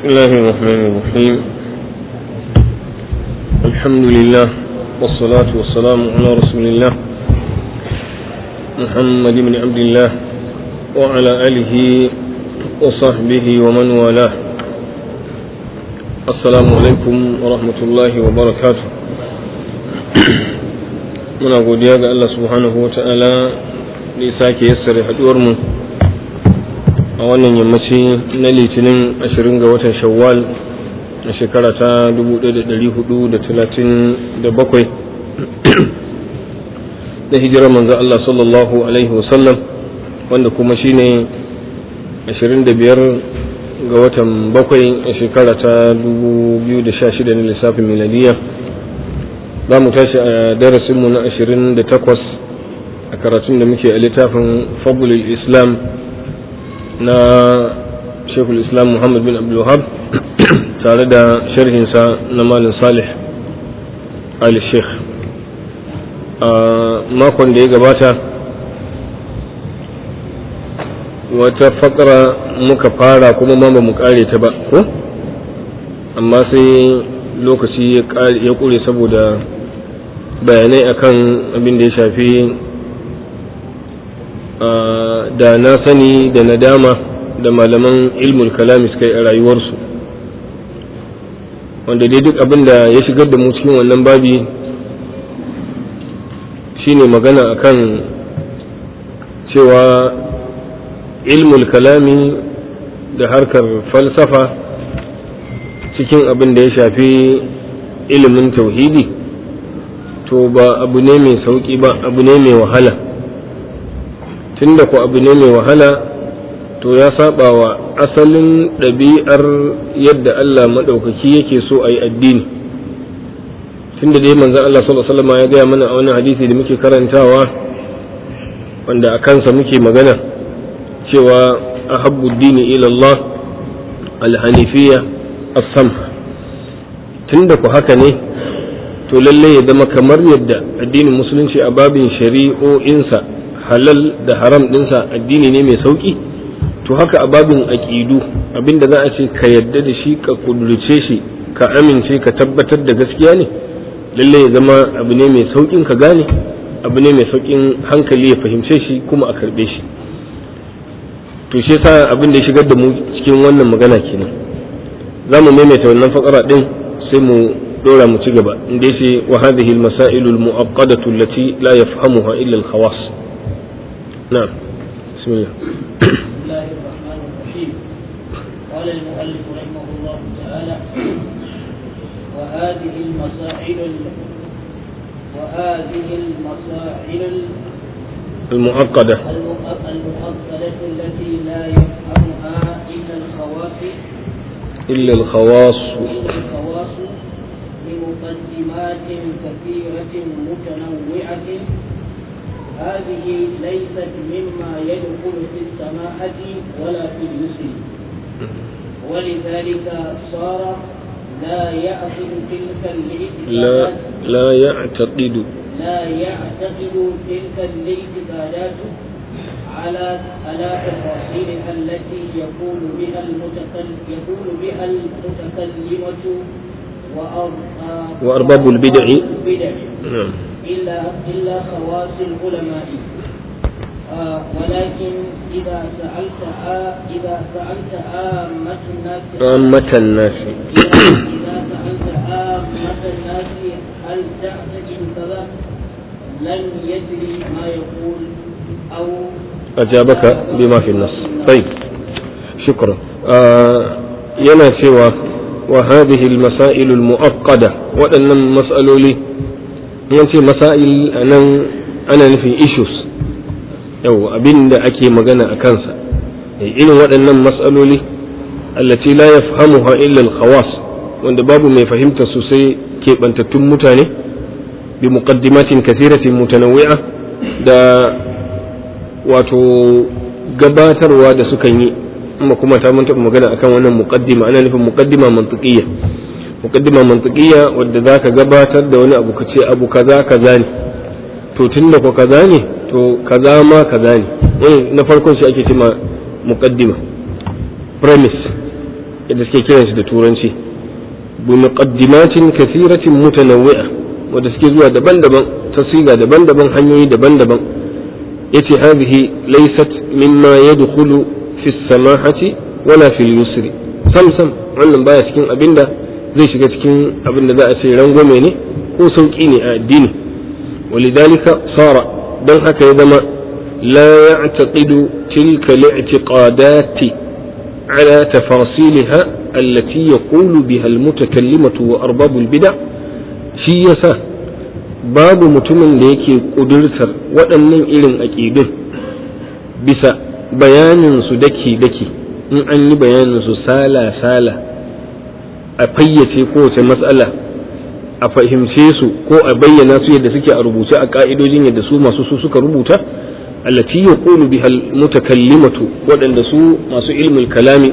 بسم الله الرحمن الرحيم الحمد لله والصلاة والسلام على رسول الله محمد بن عبد الله وعلى آله وصحبه ومن والاه السلام عليكم ورحمة الله وبركاته muna godiya ga Allah subhanahu wa ta'ala da ya sake yassare haduwarmu a wannan yammaci na litinin 20 ga watan shawwal a shekara ta 1437 da hijirar manzo Allah sallallahu alaihi wasallam wanda kuma shine 25 ga watan bakwai a shekara ta 2016 na lissafin miladiya za mu tashi a darasinmu na 28 a karatun da muke a littafin fabulul islam na shekul islam muhammad bin abdulwahab tare da sharhinsa na malin salih ali sheikh a makon da ya gabata wata fakara muka fara kuma ma ba mu kare ta ba ko amma sai lokaci ya kure saboda bayanai akan abin da ya shafi da na sani da nadama da malaman ilmul kalami suka yi a rayuwarsu wanda dai duk abin da ya shigar da mu cikin wannan babi shine magana akan cewa ilmul kalami da harkar falsafa cikin abin da ya shafi ilimin tauhidi to ba abu ne mai sauƙi ba abu ne mai wahala tunda ku abu ne mai wahala to ya saba wa asalin ɗabi'ar yadda Allah maɗaukaki yake so a yi addini tunda dai manzan Allah sallallahu alaihi ya gaya mana a wani hadisi da muke karantawa wanda a kansa muke magana cewa ahabbu dini ila Allah alhanifiyya as-samha tunda ku haka ne to lalle ya zama kamar yadda addinin musulunci a babin shari'o'insa halal da haram dinsa addini ne mai sauki to haka a babin aƙidu abinda za a ce ka yadda da shi ka kudurce shi ka amince ka tabbatar da gaskiya ne lalle ya zama abu ne mai saukin ka gane abu ne mai saukin hankali ya fahimce shi kuma a karbe shi to shi yasa abin da ya shigar da mu cikin wannan magana kenan za mu maimaita wannan fakara din sai mu dora mu ci gaba inda yace wa hadhihi al-masail al-mu'aqqadatu allati la yafhamuha illa al-khawas na'am bismillah الله الرحمن الرحيم قال المؤلف رحمه الله تعالى وهذه المسائل وهذه المسائل المعقدة المؤصلة التي لا يفهمها إلا الخواص إلا الخواص إلا الخواص بمقدمات كثيرة متنوعة هذه ليست مما يدخل في السماحة ولا في اليسر ولذلك صار لا يعقد تلك لا الاعتقادات لا يعتقد لا يعتقد تلك الاعتقادات على على تفاصيلها التي يقول بها المتكلم يقول بها المتكلمة وأر- وأرباب البدع. البدع نعم إلا إلا خواص العلماء آه ولكن إذا سألت آه إذا سألت عامة الناس عامة الناس إذا سألت عامة الناس هل تعتقد كذا لن يدري ما يقول أو أجابك بما في النص طيب شكرا آه ينا سوى وهذه المسائل المؤقدة وأن مسألة لي yanci masail a nan ana nufin issues yau abin da ake magana a kansa irin waɗannan matsaloli allati la yafhamuha illa al-khawas wanda babu mai fahimta sosai keɓantattun mutane bi muqaddimatin kathiratin mutanawwi'a da wato gabatarwa da sukan yi amma kuma ta mun taɓa magana akan wannan muqaddima ana nufin muqaddima mantiqiyya muqaddima mantiqiyya wadda zaka gabatar da wani abu kace abu kaza kaza ne to tunda ko kaza ne to kaza ma kaza ne wani na farkon shi ake cewa muqaddima premise yadda suke kiran shi da turanci bi muqaddimatin kathiratin mutanawwi'a wanda suke zuwa daban-daban tasiga daban-daban hanyoyi daban-daban yace hadhihi laysat mimma yadkhulu fi samahati wala fil yusri sam sam wannan baya cikin abinda zai shiga cikin abinda za a ce rangwame ne ko sauki ne a addini ولذلك صار don haka ya zama لا يعتقد تلك الاعتقادات على تفاصيلها التي يقول بها المتكلمة وأرباب البدع shi yasa babu mutumin da yake ƙudurtar waɗannan irin aƙidun bisa bayanin su daki-daki in an yi bayanin su sala-sala a fayyace kowace matsala a fahimce su ko a bayyana su yadda suke a rubuce a ka'idojin yadda su masu su suka rubuta allati yaqulu biha mutakallimatu waɗanda su masu ilmul kalami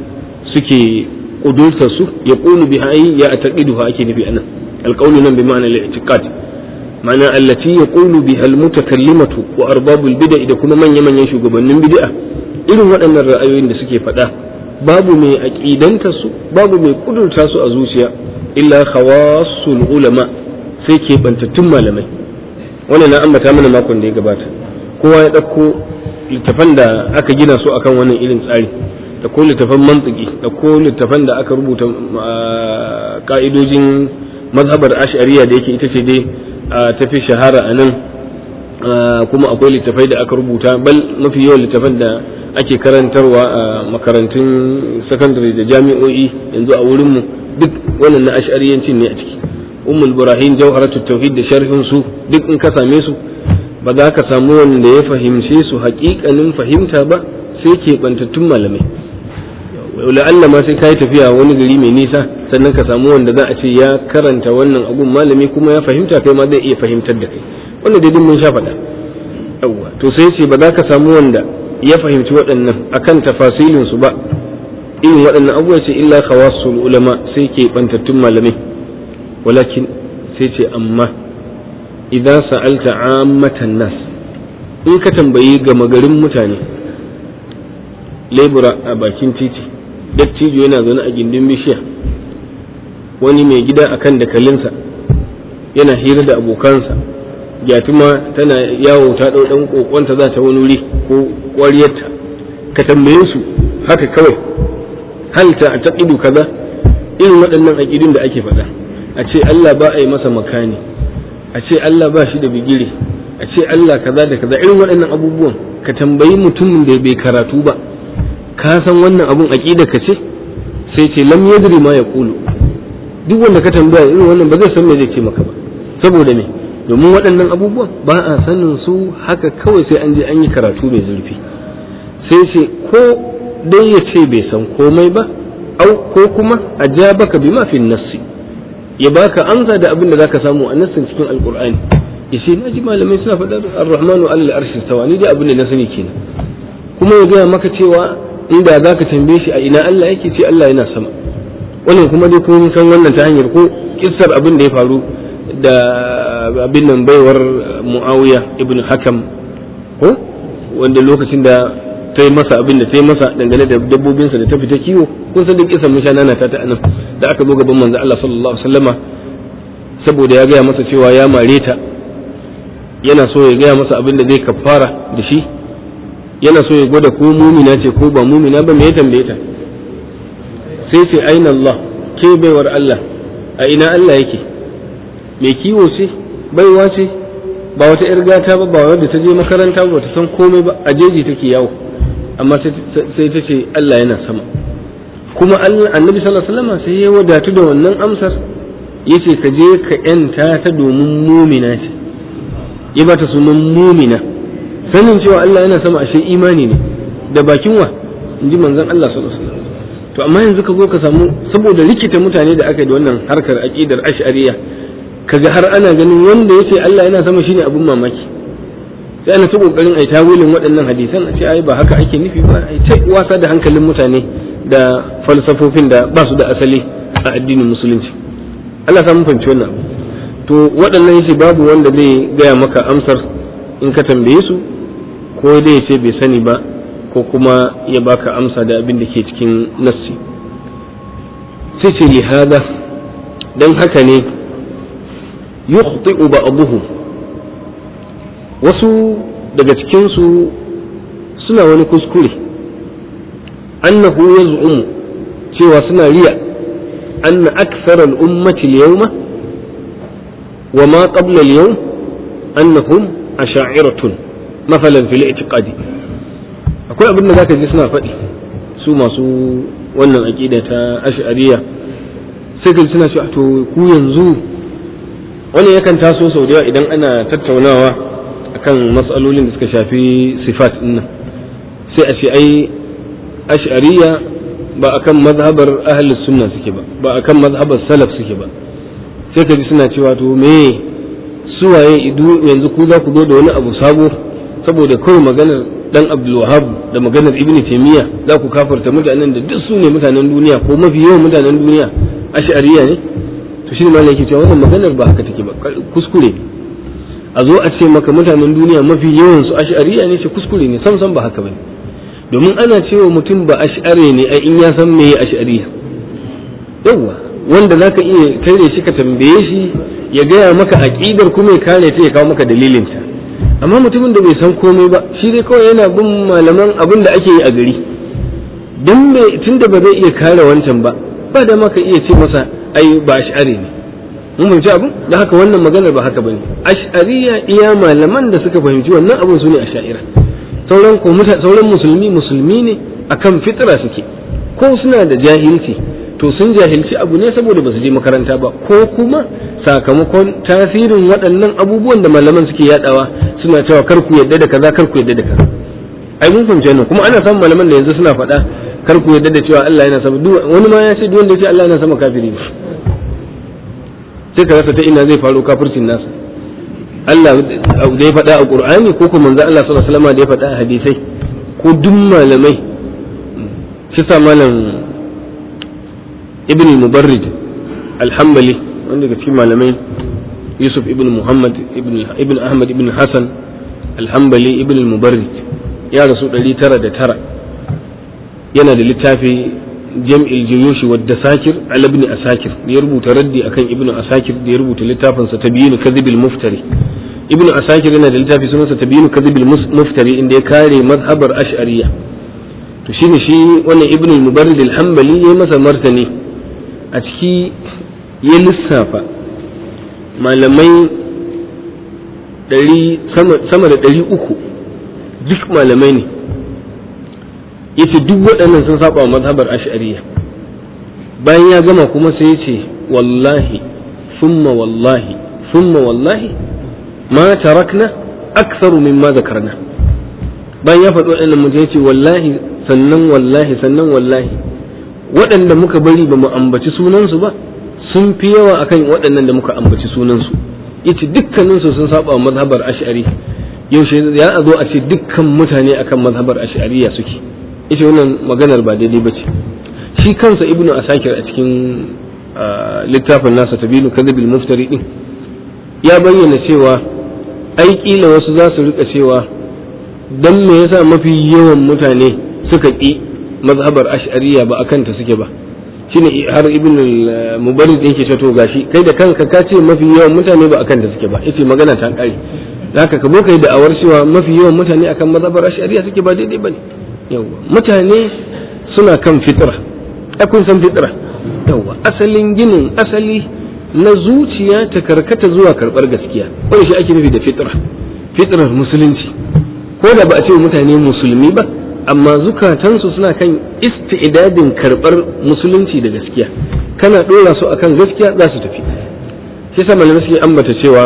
suke kudurta su yaqulu biha ay ya ataqiduha ake nufi anan alqawlu nan bi ma'ana al-i'tiqad ma'ana allati yaqulu biha al-mutakallimatu wa arbabul bid'a da kuma manya manyan shugabannin bid'a irin waɗannan ra'ayoyin da suke faɗa babu mai aqidanta su babu mai kudurta su a zuciya illa khawasul ulama sai ke bantattun malamai wannan na ambata mana makon da ya gabata kowa ya ɗauko littafan da aka gina su akan wannan irin tsari da ko littafan mantiki da ko littafan da aka rubuta ka'idojin mazhabar ash'ariya da yake ita ce dai tafi shahara a nan kuma akwai littafai da aka rubuta bal mafi yawan littafan da ake karantarwa a makarantun sakandare da jami'o'i yanzu a wurinmu duk wannan na ash'ariyancin ne a ciki ummul burahim jawharatu tauhid da sharhin su duk in ka same su ba za ka samu wanda ya fahimce su haƙiƙanin fahimta ba sai ke bantattun malamai la'alla ma sai ka yi tafiya wani gari mai nisa sannan ka samu wanda za a ce ya karanta wannan abun malami kuma ya fahimta kai ma zai iya fahimtar da kai wanda dai mun sha faɗa yawwa to sai ce ba za ka samu wanda ya fahimci waɗannan akan tafasilin su ba irin waɗannan abubuwa ce illa khawasul ulama sai ke bantattun malamai walakin sai ce amma idan sa'alta ammatan nas in ka tambayi gama garin mutane lebura a bakin titi dattijo yana zaune a gindin bishiya wani mai gida akan dakalinsa yana hira da abokansa gyatuma tana yawo ta ɗau ɗan ƙoƙonta za ta wani wuri ko ƙwariyarta ka tambaye su haka kawai hal ta a taƙidu kaza irin waɗannan aƙidun da ake faɗa a ce Allah ba a yi masa makani a ce Allah ba shi da bigire a ce Allah kaza da kaza irin waɗannan abubuwan ka tambayi mutumin da bai karatu ba ka san wannan abun aqida ka ce sai ce lam yadri ma yaqulu duk wanda ka tambaya irin wannan ba zai san me zai ce maka ba saboda me domin waɗannan abubuwan ba a sanin su haka kawai sai an je an yi karatu mai zurfi sai ce ko dai ya ce bai san komai ba au ko kuma a ja baka bi ma fi nassi ya baka amsa da abin da zaka samu a nassin cikin alqur'ani ya ce na ji malamai suna faɗar ar-rahmanu alal arshi stawa ni dai abin da na sani kenan kuma ya gaya maka cewa inda za ka tambaye shi a ina Allah yake ce Allah yana sama wannan kuma dai kun san wannan ta hanyar ko kissar abin da ya faru da abin nan baiwar Muawiya ibn Hakam ko wanda lokacin da ta yi masa abin da ta yi masa dangane da dabbobinsa da ta fita kiwo kun san duk kisan musha nana ta ta anan da aka zo gaban manzo Allah sallallahu alaihi wasallama saboda ya gaya masa cewa ya mare ta yana so ya gaya masa abin da zai kafara da shi yana so ya gwada ko mumina ce ko ba mumina ba me ya tambaye ta sai ce aina Allah ke baiwar Allah a ina Allah yake mai kiwo ce baiwa ce ba wata yar gata ba ba wadda ta je makaranta ba ta san komai ba a jeji take yawo amma sai ta ce Allah yana sama kuma annabi sallallahu alaihi wasallam sai ya wadatu da wannan amsar yace ka je ka yanta ta domin mumina ce ya ba ta sunan mumina sanin cewa Allah yana sama ashe imani ne da bakin wa in ji manzon Allah sallallahu alaihi wasallam to amma yanzu ka zo ka samu saboda rikita mutane da aka yi da wannan harkar aqidar ash'ariyya kaga har ana ganin wanda yace Allah yana sama shine abun mamaki sai ana ta kokarin ai tawilin waɗannan hadisan a ce ai ba haka ake nufi ba ai ta wasa da hankalin mutane da falsafofin da ba su da asali a addinin musulunci Allah sa mun fahimci wannan to waɗannan yace babu wanda zai gaya maka amsar in ka tambaye su ko dai ya ce bai sani ba ko kuma ya baka amsa da abin da ke cikin nassi sai ce li hada dan haka ne yukhti'u ba'dhum wasu daga cikin su suna wani kuskure annahu yaz'umu cewa suna riya anna akthara al-ummati al-yawma wa ma qabla al-yawm annahum asha'iratun masalan fil i'tiqadi akwai abin da zaka ji suna faɗi su masu wannan aqida ta ash'ariyya sai ka suna cewa to ku yanzu wani yakan taso sau da yawa idan ana tattaunawa akan matsalolin da suka shafi sifat din nan sai a ce ai ash'ariyya ba akan mazhabar ahlus sunna suke ba ba akan mazhabar salaf suke ba sai ka ji suna cewa to me suwaye yanzu ku za ku zo da wani abu sabo saboda kawai maganar dan Abdul Wahhab da maganar Ibn Taymiyyah za ku kafarta mutanen da duk su ne mutanen duniya ko mafi yawan mutanen duniya ash'ariya ne to shi ne yake cewa wannan maganar ba haka take ba kuskure ne a zo a ce maka mutanen duniya mafi yawan su ash'ariya ne ce kuskure ne sam sam ba haka bane domin ana cewa mutum ba ash'ari ne ai in ya san meye ash'ariya yawa wanda zaka iya kare shi ka tambaye shi ya gaya maka aqidar kuma ya kare ta ya kawo maka dalilinta amma mutumin da bai san komai ba shi dai kawai yana bin malaman abin da ake yi a gari dan me tunda ba zai iya kare wancan ba ba da maka iya ce masa ai ba ash'ari ne mun fahimci abu da haka wannan maganar ba haka bane ash'ariya iya malaman da suka fahimci wannan abin su ne ash'ira sauran ko sauran musulmi musulmi ne akan fitra suke ko suna da jahilci to sun jahilci abu ne saboda ba su je makaranta ba ko kuma sakamakon tasirin waɗannan abubuwan da malaman suke yadawa suna cewa kar ku yadda da kaza kar ku yadda da kaza ai mun fahimci wannan kuma ana samun malaman da yanzu suna faɗa kar ku yadda da cewa Allah yana sama wani ma ya ce duk wanda ya ce Allah yana sama kafiri ne sai ka rasa ta ina zai faru kafircin nasa Allah da ya faɗa a Qur'ani ko kuma manzo Allah sallallahu alaihi wasallam da ya faɗa a hadisai ko duk malamai shi sa malam ibn mubarrid alhambali wanda daga cikin malamai yusuf ibn muhammad ibn ahmad ibn hassan alhambali ibn mubarrid ya rasu 909 yana da littafi jam'il juyushi wadda sakir al ibn asakir da ya rubuta raddi akan ibn asakir da ya rubuta littafinsa tabyinu kadhibil muftari ibn asakir yana da littafi sunansa tabyinu kadhibil muftari inda ya kare mazhabar ash'ariyya to shine shi wannan ibn mubarrid al-hanbali ya masa martani a ciki ya lissafa malamai sama da ɗari uku duk malamai ne yace duk waɗannan sun saba wa mazhabar ash'ariyya bayan ya gama kuma sai ya ce wallahi summa wallahi summa wallahi ma tarakna aktsaru mimma zakarna bayan ya faɗi waɗannan mutum ya ce wallahi sannan wallahi sannan wallahi waɗanda muka bari ba mu ambaci sunansu ba sun fi yawa akan waɗannan da muka ambaci sunansu yace dukkaninsu sun saba wa mazhabar ash'ari yaushe ya zo a ce dukkan mutane akan mazhabar ash'ariya suke yace wannan maganar ba daidai bace shi kansa ibnu asakir a cikin littafin nasa tabilu kadhibil muftari din ya bayyana cewa ai kila wasu za su rika cewa dan me yasa mafi yawan mutane suka ƙi mazhabar ash'ariya ba akan ta suke ba shine har ibn mubarid yake ce to gashi kai da kanka ka ce mafi yawan mutane ba akan ta suke ba yace magana ta kare haka ka kai da awar cewa mafi yawan mutane akan mazhabar ash'ariya suke ba daidai bane yawa mutane suna kan fitra ai kun san fitra yawa asalin ginin asali na zuciya ta karkata zuwa karbar gaskiya wani shi ake nufi da fitra fitrar musulunci ko da ba a ce mutane musulmi ba amma zukatansu suna kan isti'dadin karɓar musulunci da gaskiya kana ɗora su akan gaskiya za su tafi sai sa malamai suke ambata cewa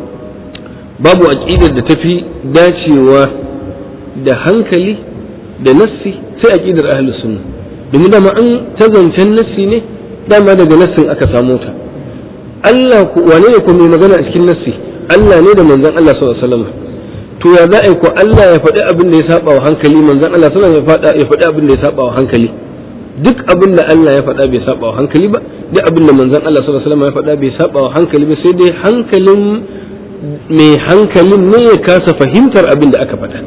babu aqidar da tafi dacewa da hankali da nassi sai aqidar ahlus sunna domin dama an ta zancen nassi ne dama daga nassin aka samo ta Allah ku wane ne ko mai magana a cikin nassi Allah ne da manzon Allah sallallahu alaihi wasallam to ya za a yi ko Allah ya faɗi abin da ya saba wa hankali manzon Allah sallallahu alaihi wasallam ya faɗi abin da ya saba wa hankali duk abin da Allah ya faɗa bai saba wa hankali ba duk abin da manzon Allah sallallahu alaihi wasallam ya faɗa bai saba wa hankali ba sai dai hankalin mai hankalin ne ya kasa fahimtar abin da aka faɗa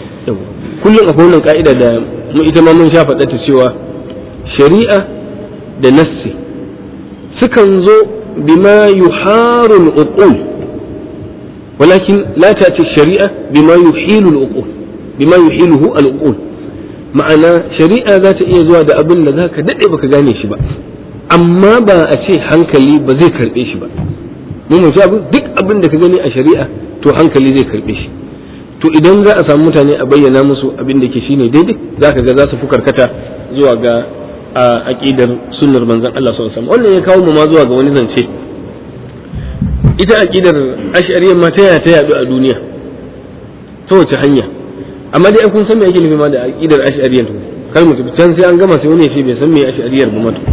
kullum akwai wannan ka'ida da mu ita ma mun sha faɗa ta cewa shari'a da nassi sukan zo bima yuharu al-uqul walakin la ta'ti shari'a bima yuhilu al-uqul bima yuhiluhu al-uqul ma'ana shari'a za ta iya zuwa da abin da zaka dade baka gane shi ba amma ba a ce hankali ba zai karbe shi ba mun mutu abu duk abin da ka gani a shari'a to hankali zai karbe shi to idan za a samu mutane a bayyana musu abin da ke shine daidai zaka ga za su fi karkata zuwa ga aqidar sunnar manzon Allah sallallahu alaihi wasallam wannan ya kawo mu ma zuwa ga wani zance ita aqidar ash'ariyyar ma ta yaya ta yadu a duniya ta wace hanya amma dai kun san me ake nufi ma da aqidar ash'ariyyar kar mu tafi can sai an gama sai wani ya ce bai san me ash'ariyyar ba mato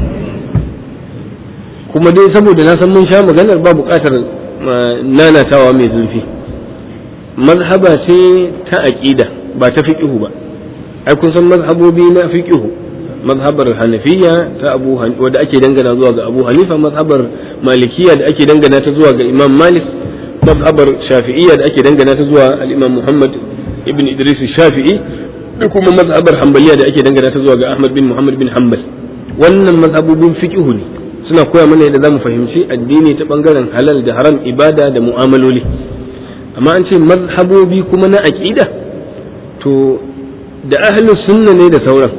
kuma dai saboda na san mun sha maganar ba buƙatar nanatawa mai zurfi mazhaba ce ta aqida ba ta fiqhu ba ai kun san mazhabobi na fiqhu mazhabar hanafiya ta abu wadda ake dangana zuwa ga abu hanifa mazhabar malikiya da ake dangana ta zuwa ga imam malik mazhabar shafi'iyya da ake dangana ta zuwa al-imam muhammad ibn idris shafi'i da kuma mazhabar hanbaliya da ake dangana ta zuwa ga ahmad bin muhammad bin hanbal wannan mazhabobin fiqhu ne suna koya mana yadda zamu fahimci addini ta bangaren halal da haram ibada da mu'amaloli amma an ce mazhabobi kuma na aqida to da ahlus sunna ne da sauran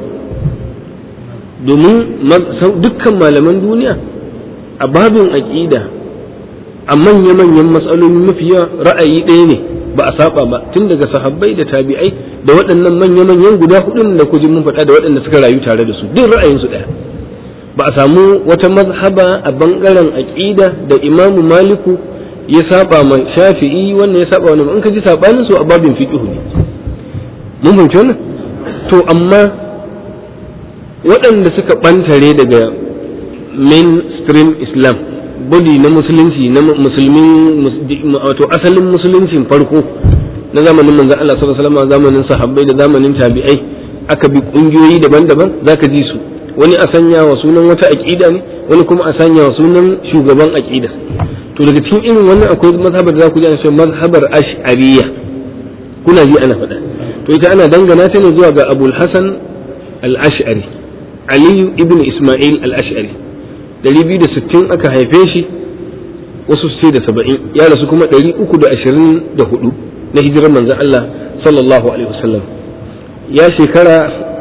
domin dukkan malaman duniya a babin aqida a manya-manyan matsaloli mafiya ra'ayi ɗaya ne ba a saba ba tun daga sahabbai da tabi'ai da waɗannan manya-manyan guda hudun da kujin mun faɗa da waɗanda suka rayu tare da su duk ra'ayinsu ɗaya ba a samu wata mazhaba a bangaren aqida da imamu maliku ya saba ma shafi'i wannan ya saba wannan in ka ji sabanin su a babin fiqh ne mun fahimci wannan to amma waɗanda suka ɓantare daga mainstream islam body na musulunci na musulmin wato asalin musuluncin farko na zamanin manzon Allah sallallahu alaihi wasallam zamanin sahabbai da zamanin tabi'ai aka bi kungiyoyi daban-daban zaka ji su wani a sanya wa sunan wata aqida ne wani kuma a sanya wa sunan shugaban aqida to daga cikin irin wannan akwai mazhabar da za ku ji ana cewa mazhabar ash'ariyya kuna ji ana faɗa to ita ana dangana ta ne zuwa ga abul hasan al-ash'ari aliyu ibn isma'il al-ash'ari 260 aka haife shi wasu sai da 70 ya rasu kuma 324 na hijirar manzon Allah sallallahu alaihi wasallam ya shekara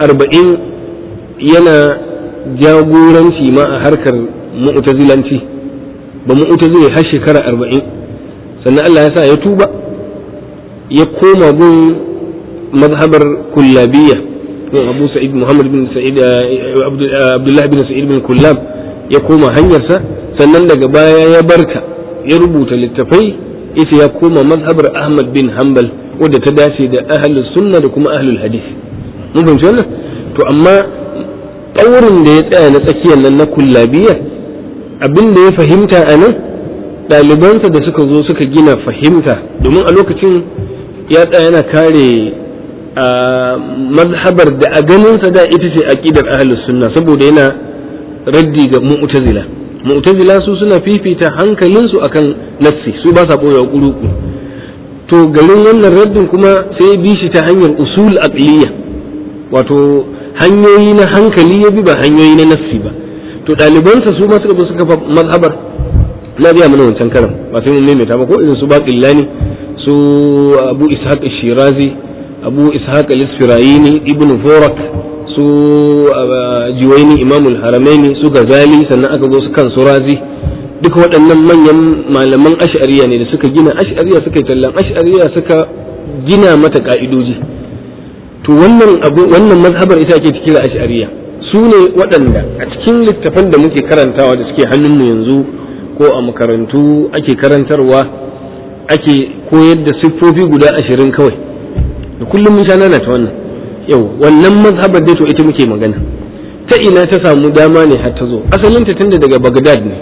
40 yana jagoranci ma a harkar mu'tazilanci ba mu'tazili har shekara 40 sannan Allah ya sa ya tuba ya koma gun mazhabar kullabiyya abu sa'id muhammad bin sa'id abdullah bin sa'id bin kullab ya koma hanyarsa sannan daga baya ya barta ya rubuta littafai ita ya koma mazhabar ahmad bin hanbal wadda ta dace da ahlus sunna da kuma ahlul hadith mun fahimci wannan to amma tsaurin da ya tsaya na tsakiyar nan na kullabiyya abin da ya fahimta a nan ɗalibansa da suka zo suka gina fahimta domin a lokacin ya tsaya yana kare a mazhabar da a ganinsa da ita ce aqidar ahlus sunna saboda yana raddi ga mu'tazila mu'tazila su suna fifita hankalinsu akan nassi su ba sa boye kuruku to garin wannan raddin kuma sai bi shi ta hanyar usul aqliya wato hanyoyi na hankali ya bi ba hanyoyi na nassi ba to ɗalibansa su ma suka zo suka fa mazhabar na biya mana wancan karam ba sai mun maimaita ba ko irin su baqillani su abu ishaq shirazi abu ishaq al-isfirayini ibn furak su jiwaini imamul haramaini su gazali sannan aka zo su kan surazi duka waɗannan manyan malaman ash'ariya ne da suka gina ash'ariya suka yi tallan ash'ariya suka gina mata ka'idoji to wannan abu wannan mazhabar ita ake kira ash'ariya su ne waɗanda a cikin littafan da muke karantawa da suke hannunmu yanzu ko a makarantu ake karantarwa ake koyar da siffofi guda ashirin kawai da kullum mun sha nana ta wannan yau wannan mazhabar dai to ita muke magana ta ina ta samu dama ne har ta zo asalin ta tunda daga Baghdad ne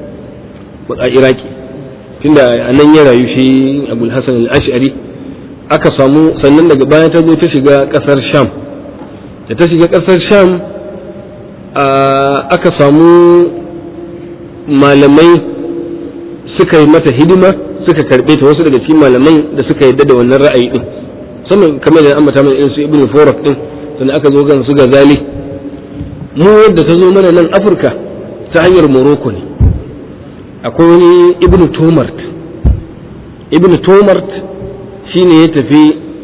a Iraki tunda a nan ya rayu shi Abul Hasan al-Ash'ari aka samu sannan daga baya ta zo ta shiga kasar Sham da ta shiga kasar Sham aka samu malamai suka yi mata hidima suka karbe ta wasu daga cikin malamai da suka yadda da wannan ra'ayi din sannan kamar da ambata mana irin su ibnu forak din sannan aka zo gan su gazali mu yadda ta zo mana nan afirka ta hanyar morocco ne akwai wani ibnu tomart ibnu tomart shine ya tafi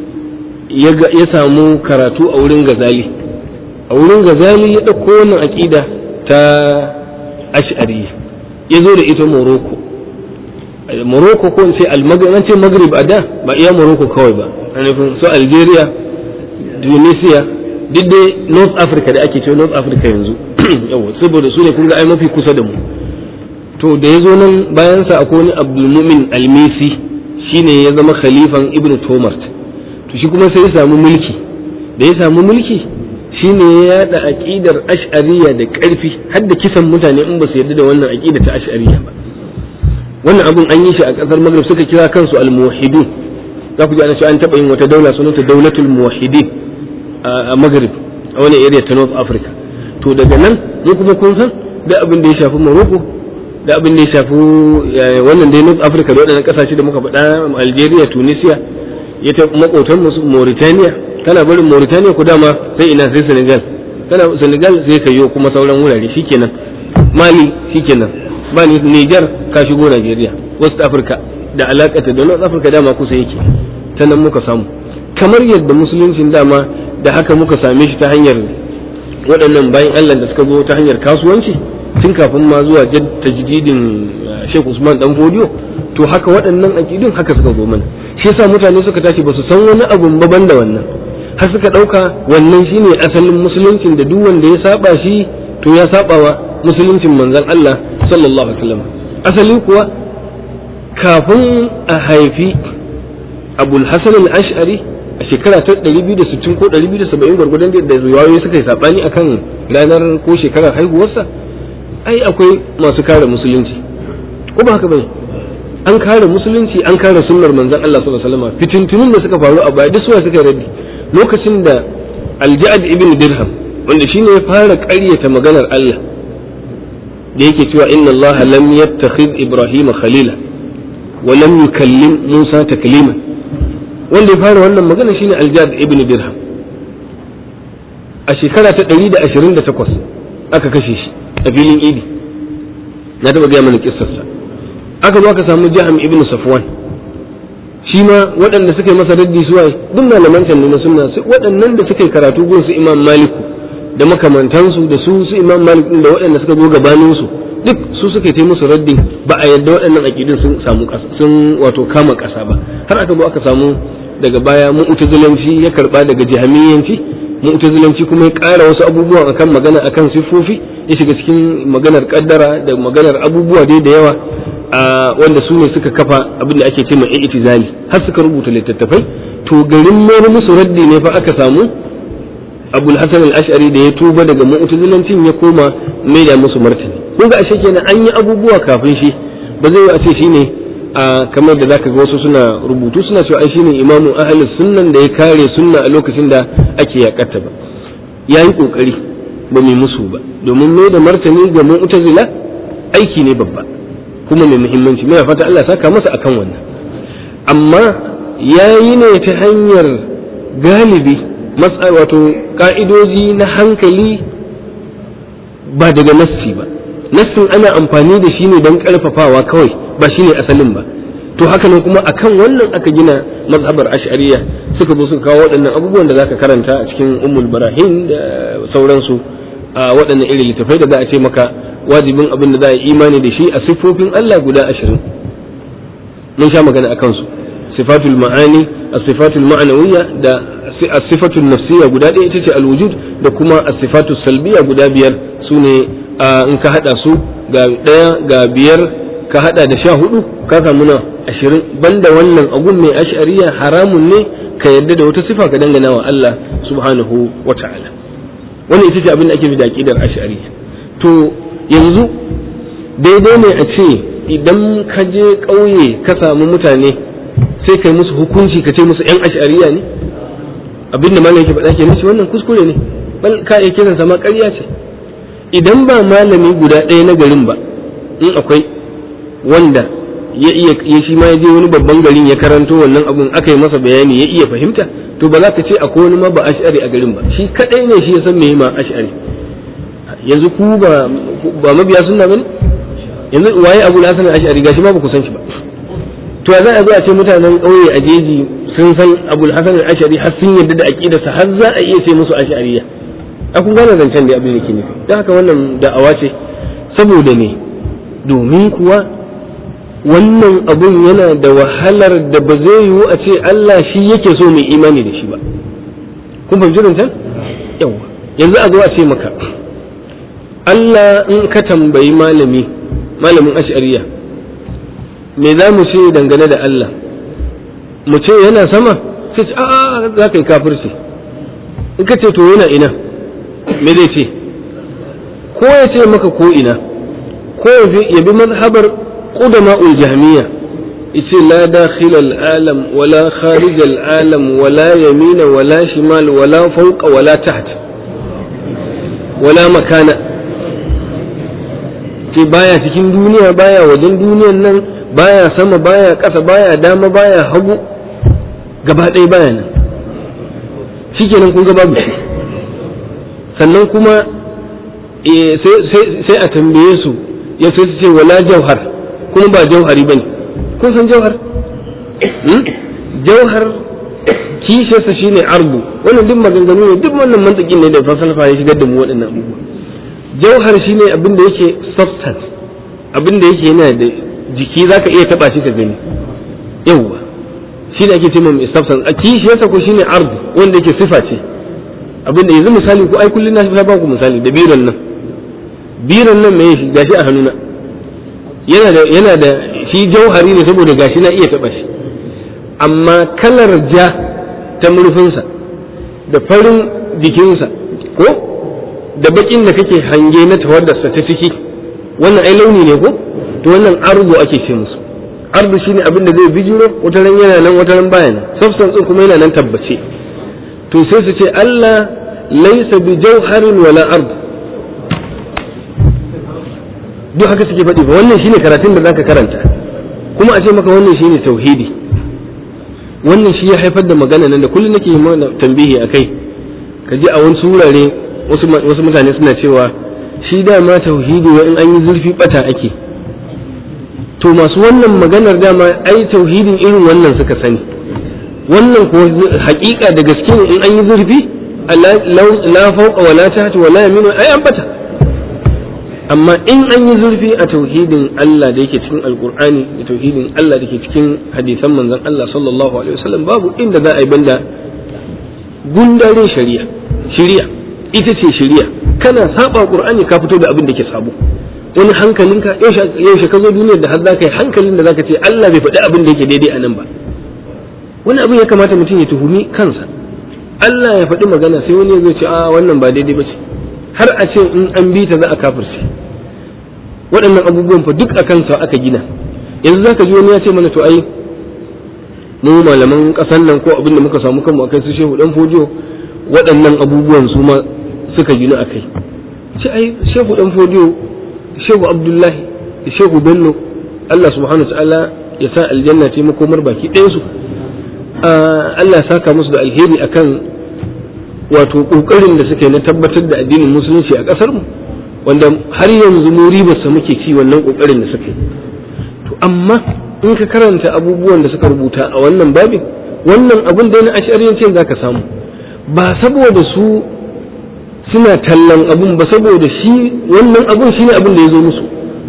ya samu karatu a wurin gazali a wurin gazali ya ɗauko wannan aƙida ta ash'ari ya zo da ita morocco morocco ko in ce ce maghrib a da ba iya morocco kawai ba a nufin su algeria tunisia duk dai north africa da ake cewa north africa yanzu yawa saboda su ne kun ga ai mafi kusa da mu to da ya zo nan bayansa akwai wani abdulmumin almisi shine ya zama khalifan ibn tomart to shi kuma sai ya samu mulki da ya samu mulki shine ya yada aqidar ash'ariyya da karfi har da kisan mutane in ba su yarda da wannan aqida ta ash'ariyya ba wannan abun an yi shi a kasar maghrib suka kira kansu al-muwahhidun za ku ji ana cewa an taba yin wata daula sunanta daulatul muwahhidin a maghrib a wani area ta north africa to daga nan mu kuma kun san da abin da ya shafi morocco da abin da ya shafi wannan dai north africa da waɗannan ƙasashe da muka faɗa algeria tunisia ya ta makotan musu mauritania kana barin mauritania ku dama sai ina sai senegal kana senegal sai kayo kuma sauran wurare shikenan mali shikenan ba ni niger ka shigo nigeria west africa da alakata da north africa dama kusa yake ta nan muka samu kamar yadda musuluncin dama da haka muka same shi ta hanyar waɗannan bayan allah da suka zo ta hanyar kasuwanci tun kafin ma zuwa tajdidin Sheikh Usman dan Fodiyo to haka waɗannan aqidun haka suka zo mana shi yasa mutane suka tashi ba su san wani abu ba da wannan har suka ɗauka wannan shine asalin musuluncin da duk wanda ya saba shi to ya saba wa musuluncin manzon Allah sallallahu alaihi wasallam asali kuwa kafin a haifi Abul Hasan al-Ash'ari a shekara ta 260 ko 270 gwargwadon da riwayoyi suka yi sabani akan ranar ko shekarar haihuwarsa ai akwai masu kare musulunci ko ba haka bane an kare musulunci an kare sunnar manzon Allah sallallahu alaihi wasallam fitintunun da suka faru a baya duk suwa suka raddi lokacin da Al-Ja'd ibn Dirham wanda shine ya fara ƙaryata maganar Allah da yake cewa inna Allah lam yattakhidh Ibrahim khalila wa lam yukallim Musa taklima wanda ya fara wannan magana shine Al-Ja'd ibn Dirham a shekara ta 128 aka kashe shi a filin idi na taba gaya mana kissarsa aka zo aka samu jaham ibn safwan shi ma waɗanda suka yi masa raddi suwa duk malaman can na sunna waɗannan da suka yi karatu gun su imam maliku da makamantansu da su su imam malik da waɗanda suka zo gabanin su duk su suka yi musu raddin ba a yadda waɗannan aqidin sun samu sun wato kama ƙasa ba har aka zo aka samu daga baya mu'tazilanci ya karba daga jahamiyanci mu'tazilanci kuma ya ƙara wasu abubuwa akan magana akan siffofi ya shiga cikin maganar kaddara da maganar abubuwa dai da yawa wanda su ne suka kafa abin da ake ce mai itizali har suka rubuta littattafai to garin mai musu raddi ne fa aka samu abul hasan al-ash'ari da ya tuba daga mu'tazilancin ya koma mai da musu martani kun ga ashe kenan an yi abubuwa kafin shi ba zai a ce shine a kamar da zaka ga wasu suna rubutu suna cewa ai shine imamu ahlus sunnan da ya kare sunna a lokacin da ake yakata ba yayi kokari ba mai musu ba domin mai da martani ga mu'tazila aiki ne babba kuma mai muhimmanci mai fata Allah saka masa akan wannan amma yayi ne ta hanyar galibi wato ka'idoji na hankali ba daga nassi ba nassin ana amfani da shi ne don karfafawa kawai ba shine asalin ba to haka nan kuma akan wannan aka gina mazhabar ash'ariya suka zo suka kawo waɗannan abubuwan da zaka karanta a cikin ummul barahin da sauransu a waɗannan irin littafai da za a ce maka wajibin abin da za a imani da shi a siffofin Allah guda ashirin mun sha magana a kansu sifatul ma'ani as-sifatul ma'anawiyya da as-sifatul nafsiyya guda ɗaya ita ce al-wujud da kuma as-sifatul salbiyya guda biyar su ne in ka hada su ga ɗaya ga biyar ka hada da sha hudu ka samu na ashirin banda wannan agun mai ash'ariya haramun ne ka yarda da wata sifa ka dangana wa Allah subhanahu wa ta'ala wannan ita ce abin da ake fi da aqidar ash'ariya to yanzu daidai ne a ce idan ka je ƙauye ka samu mutane sai kai musu hukunci ka ce musu yan ash'ariya ne abin da malam yake faɗa ke musu wannan kuskure ne bal ka iya kiransa ma ƙarya ce idan ba malami guda ɗaya na garin ba in akwai wanda ya iya ya shi ma ya je wani babban garin ya karanto wannan abun aka yi masa bayani ya iya fahimta to ba za ka ce akwai wani ma ba ash'ari a garin ba shi kadai ne shi ya san me ma ash'ari yanzu ku ba ba mabiya sunna bane yanzu waye Abu Hasan al-Ash'ari gashi ma ba ku san shi ba to za a zo a ce mutanen ƙauye a jeji sun san Abu Hasan al-Ash'ari har sun yarda da aqidarsa har za a iya ce musu ash'ariyya a kun gane zancen da abin da ke nufi don haka wannan da'awa ce saboda ne domin kuwa wannan abun yana da wahalar da ba zai yiwu a ce Allah shi yake so mai imani da shi ba kun fahimci zancen yawa yanzu a zo a ce maka Allah in ka tambayi malami malamin ash'ariya me za mu ce dangane da Allah mu ce yana sama sai a za ka yi kafirci in ka ce to yana ina me zai ce ko ya ce maka ko ina ko ya bi mazhabar qudama'ul jahmiya yace la dakhil al-alam wala kharij al-alam wala yamina wala shimal wala fawqa wala taht wala makana ce baya cikin duniya baya wajen duniyan nan baya sama baya ƙasa baya dama baya hagu gaba ɗaya baya nan shikenan kun ga babu shi sannan kuma sai a tambaye su ya sai su ce wala jauhar kuma ba jauhari ba ne kun san jauhar jauhar kishiyarsa shine ardu wannan duk maganganu ne duk wannan mantakin ne da falsafa ya shigar da mu waɗannan abubuwa jauhar shine abin da yake substance abin da yake yana da jiki zaka iya taba shi ka gani yawwa shi da ake cewa mai substance a kishiyarsa ko shine ardu wanda yake sifa ce abinda yanzu misali ko ai kullun na ba ku misali da biran nan biran nan mai shi gashi a hannuna yana da yana da shi jauhari ne saboda gashi na iya taba shi amma kalar ja ta murfinsa da farin jikinsa ko da bakin da kake hange na tawaddarsa ta ciki wannan ai launi ne ko to wannan ardu ake ce musu ardu shine abin da zai bijiro wata ran yana nan wata ran baya nan substance din kuma yana nan tabbace to sai su ce Allah laisa bi jauharin wala ard duk haka suke faɗi ba wannan shine karatun da zaka karanta kuma a ce maka wannan shine tauhidi wannan shi ya haifar da magana nan da kullum nake yi mana tambihi akai ka ji a wani surare wasu wasu mutane suna cewa shi dama tauhidi wa in an yi zurfi bata ake to masu wannan maganar dama ai tauhidin irin wannan suka sani wannan ko hakika da gaske ne in an yi zurfi la fauqa wala tahta wala yaminu ai an bata amma in an yi zurfi a tauhidin Allah da yake cikin alkur'ani da tauhidin Allah da ke cikin hadisan manzon Allah sallallahu alaihi wasallam babu inda za a yi banda gundare shari'a shari'a ita ce shari'a kana saba qur'ani ka fito da abin da ke sabo wani hankalinka yaushe ka zo duniyar da har za ka yi hankalin da za ka ce Allah bai faɗi abin da yake daidai a nan ba wani abin ya kamata mutum ya tuhumi kansa Allah ya faɗi magana sai wani zai ce a wannan ba daidai ba ce har a ce in an bi ta za a kafirce waɗannan abubuwan fa duk a kansa aka gina yanzu za ka ji wani ya ce mana to ai mu malaman ƙasar nan ko abin da muka samu kanmu akai su shehu dan fojiyo waɗannan abubuwan su ma suka gina akai ce ai shehu dan fojiyo shehu abdullahi da shehu bello Allah subhanahu wa ta'ala ya sa aljanna ce makomar baki ɗayansu Allah ya saka musu da alheri akan wato kokarin da suke na tabbatar da addinin musulunci a kasar mu wanda har yanzu mu ribarsa muke ci wannan kokarin da suke to amma in ka karanta abubuwan da suka rubuta a wannan babin wannan abun da na ashariyancin zaka samu ba saboda su suna tallan abun ba saboda shi wannan abun shine abin da ya zo musu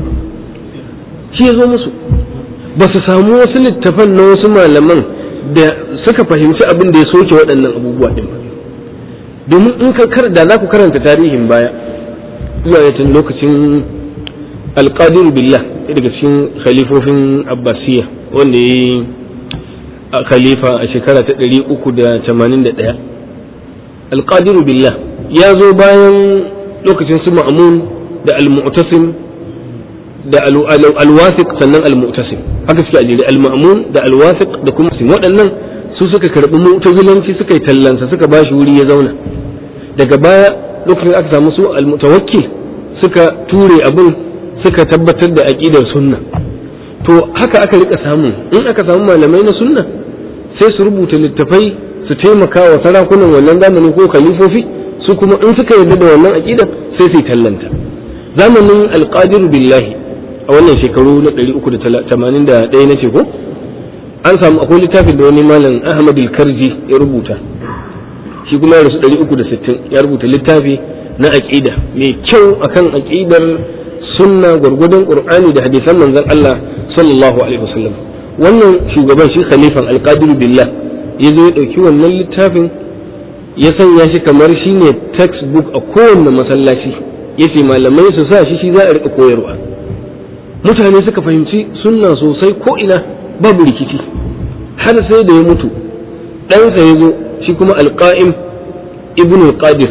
shi ya zo musu ba su samu wasu littafan na wasu malaman da suka fahimci abin da ya soke waɗannan abubuwa ɗin ba domin in ka kar da za ku karanta tarihin baya zuwa tun lokacin alƙadir billah daga cikin khalifofin abbasiya wanda ya yi a khalifa a shekara ta ɗari uku da tamanin da ɗaya alƙadir billah ya zo bayan lokacin su ma'amun da al-mu'tasim da al-wasiq sannan al-mu'tasim haka suke ajiri al-ma'mun da al-wasiq da kuma waɗannan su suka karɓi mu'tazilanci suka yi tallansa suka bashi wuri ya zauna daga baya lokacin aka samu su al-mutawakkil suka ture abin suka tabbatar da aqidar sunna to haka aka rika samu in aka samu malamai na sunna sai su rubuta littafai su taimaka wa sarakunan wannan zamanin ko khalifofi su kuma in suka yarda da wannan aqidar sai su tallanta zamanin alqadir billahi a wannan shekaru na 381 na ce ko an samu akwai littafin da wani malam ahmad karji ya rubuta shi kuma ya rasu 360 ya rubuta littafi na aqida mai kyau akan aqidar sunna gwargwadon qur'ani da hadisan manzon Allah sallallahu alaihi wasallam wannan shugaban shi khalifan alqadir billah ya zo ya dauki wannan littafin ya sanya shi kamar shine textbook a kowanne masallaci yace malamai su sa shi shi za a rika koyarwa mutane suka fahimci sunna sosai ko ina babu rikici har sai da ya mutu ɗansa ya zo shi kuma alƙa'im ibn al-qadir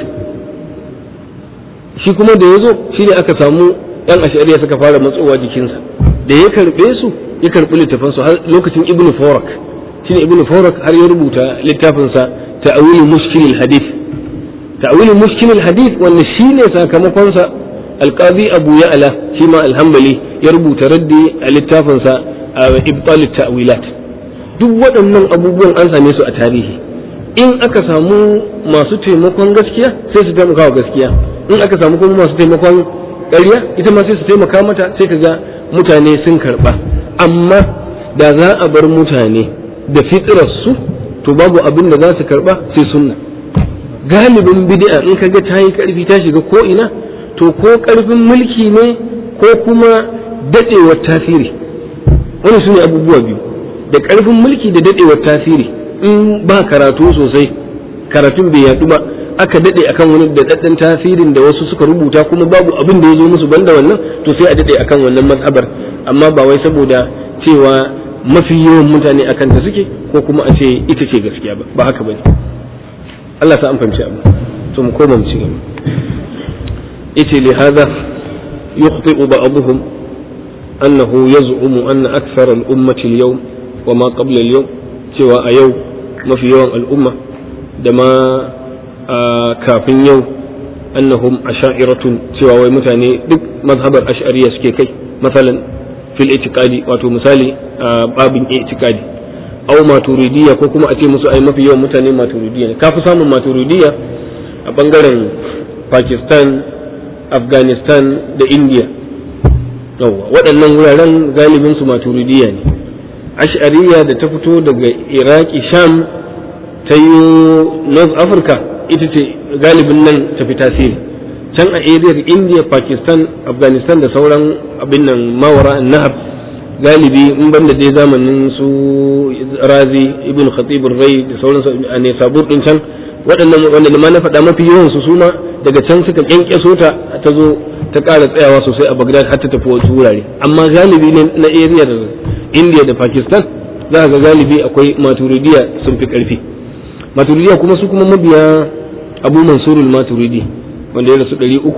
shi kuma da ya zo shi ne aka samu ɗan ashariya suka fara matsowa jikinsa da ya karɓe su ya karɓi littafansu har lokacin ibn forak shi ne ibn forak har ya rubuta littafinsa ta'awili mushkilil hadith ta'awili mushkilil hadith wanda shi ne sakamakonsa alƙazi abu ya'ala shi ma alhambali ya rubuta raddi a littafinsa a ibtalit ta'wilat duk waɗannan abubuwan an same su a tarihi in aka samu masu taimakon gaskiya sai su taimaka wa gaskiya in aka samu kuma masu taimakon ƙarya ita ma sai su taimaka mata sai ka ga mutane sun karɓa amma da za a bar mutane da su to babu abin da za su karɓa sai sunna galibin bid'a in ka ga ta yi ƙarfi ta shiga ko ina to ko ƙarfin mulki ne ko kuma daɗewar tasiri wani su ne abubuwa biyu da ƙarfin mulki da daɗewar tasiri in ba karatu sosai karatun bai yaɗu ba aka daɗe akan wani daɗaɗɗen tasirin da wasu suka rubuta kuma babu abin da ya zo musu banda wannan to sai a daɗe akan wannan mazhabar amma ba wai saboda cewa mafi yawan mutane akan ta suke ko kuma a ce ita ce gaskiya ba ba haka bane Allah sa an fahimci abu to mu koma mu ci gaba yace li hada yukhti'u ba'dhum annahu yaz'umu anna akthara al-ummati al-yawm wa ma qabla al-yawm cewa a yau mafi yawan al'umma da ma kafin yau annahum asha'iratun cewa wai mutane duk mazhabar ash'ariya suke kai masalan fil itiqadi wato misali a babin itiqadi aw maturidiyya ko kuma a ce musu ai mafi yawan mutane maturidiyya ne kafi samun maturidiyya a bangaren Pakistan Afghanistan da India yawa waɗannan wuraren galibin su maturidiyya ne ash'ariya da ta fito daga iraki sham ta yi north africa ita ce galibin nan ta fi tasiri can a ariyar india pakistan afghanistan da sauran abin nan mawara nahab galibi in banda dai zamanin su razi ibn khatib rai da sauran a ne sabur din can waɗannan wanda ma na faɗa mafi yawan su suma daga can suka kyankyaso ta ta zo ta ƙara tsayawa sosai a bagdad har ta tafi wasu wurare amma galibi na ariyar india da pakistan za ga galibi akwai maturidiya sun fi karfi maturidiya kuma su kuma mabiya abu mansurul maturidi wanda ya rasu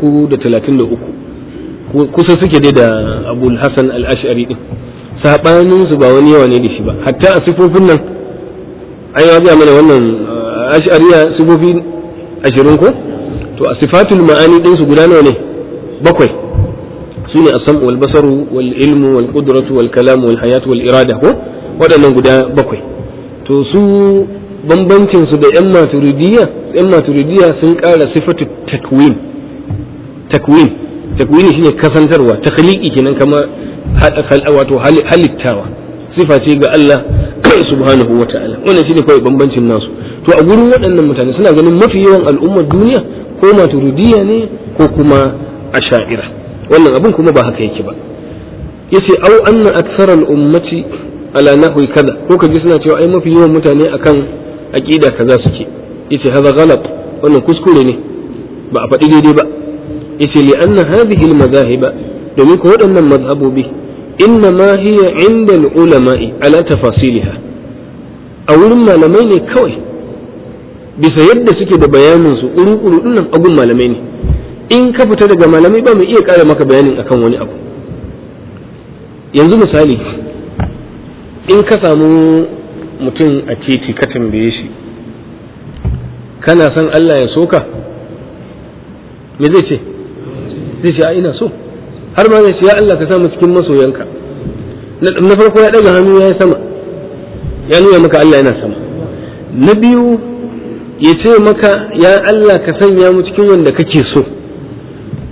333 kusa suke dai da abul hasan al-ash'ari din sabanin su ba wani yawa ne da shi ba hatta a sifofin nan an yi ga mana wannan ash'ariya sifofi ashirin ko to a sifatul ma'ani din su guda nawa ne bakwai su ne asam wal basaru wal ilmu wal qudratu wal kalam wal hayat wal irada ko waɗannan guda bakwai to su bambancin su da yan maturidiyya yan maturidiyya sun ƙara sifatu takwin takwin takwini shine kasantarwa takhliqi kenan kama wato halittawa sifa ce ga Allah subhanahu wa ta'ala wannan shine kawai bambancin nasu to a gurin waɗannan mutane suna ganin mafi yawan al'ummar duniya ko maturidiyya ne ko kuma asha'ira wannan abin kuma ba haka yake ba yace au anna akthara al-ummati ala nahwi kaza ko kaji suna cewa ai mafi yawan mutane akan aqida kaza suke yace hadha ghalat wannan kuskure ne ba a faɗi daidai ba yace li anna hadhihi al-madhahiba domin ko waɗannan mazhabobi inna ma hiya inda al-ulama'i ala tafasiliha a wurin malamai ne kawai bisa yadda suke da bayanin su uru-uru dinnan abun malamai ne in ka fita daga malamai ba mu iya ƙara maka bayanin akan wani abu yanzu misali in ka samu mutum a titi ka tambaye shi kana son Allah ya soka me zai ce zai ce a ina so har ma zai ce ya Allah ka samu cikin masoyanka na farko ya daga hannu ya yi sama ya nuna maka Allah yana sama na biyu ya ce maka ya Allah ka sanya mu cikin wanda kake so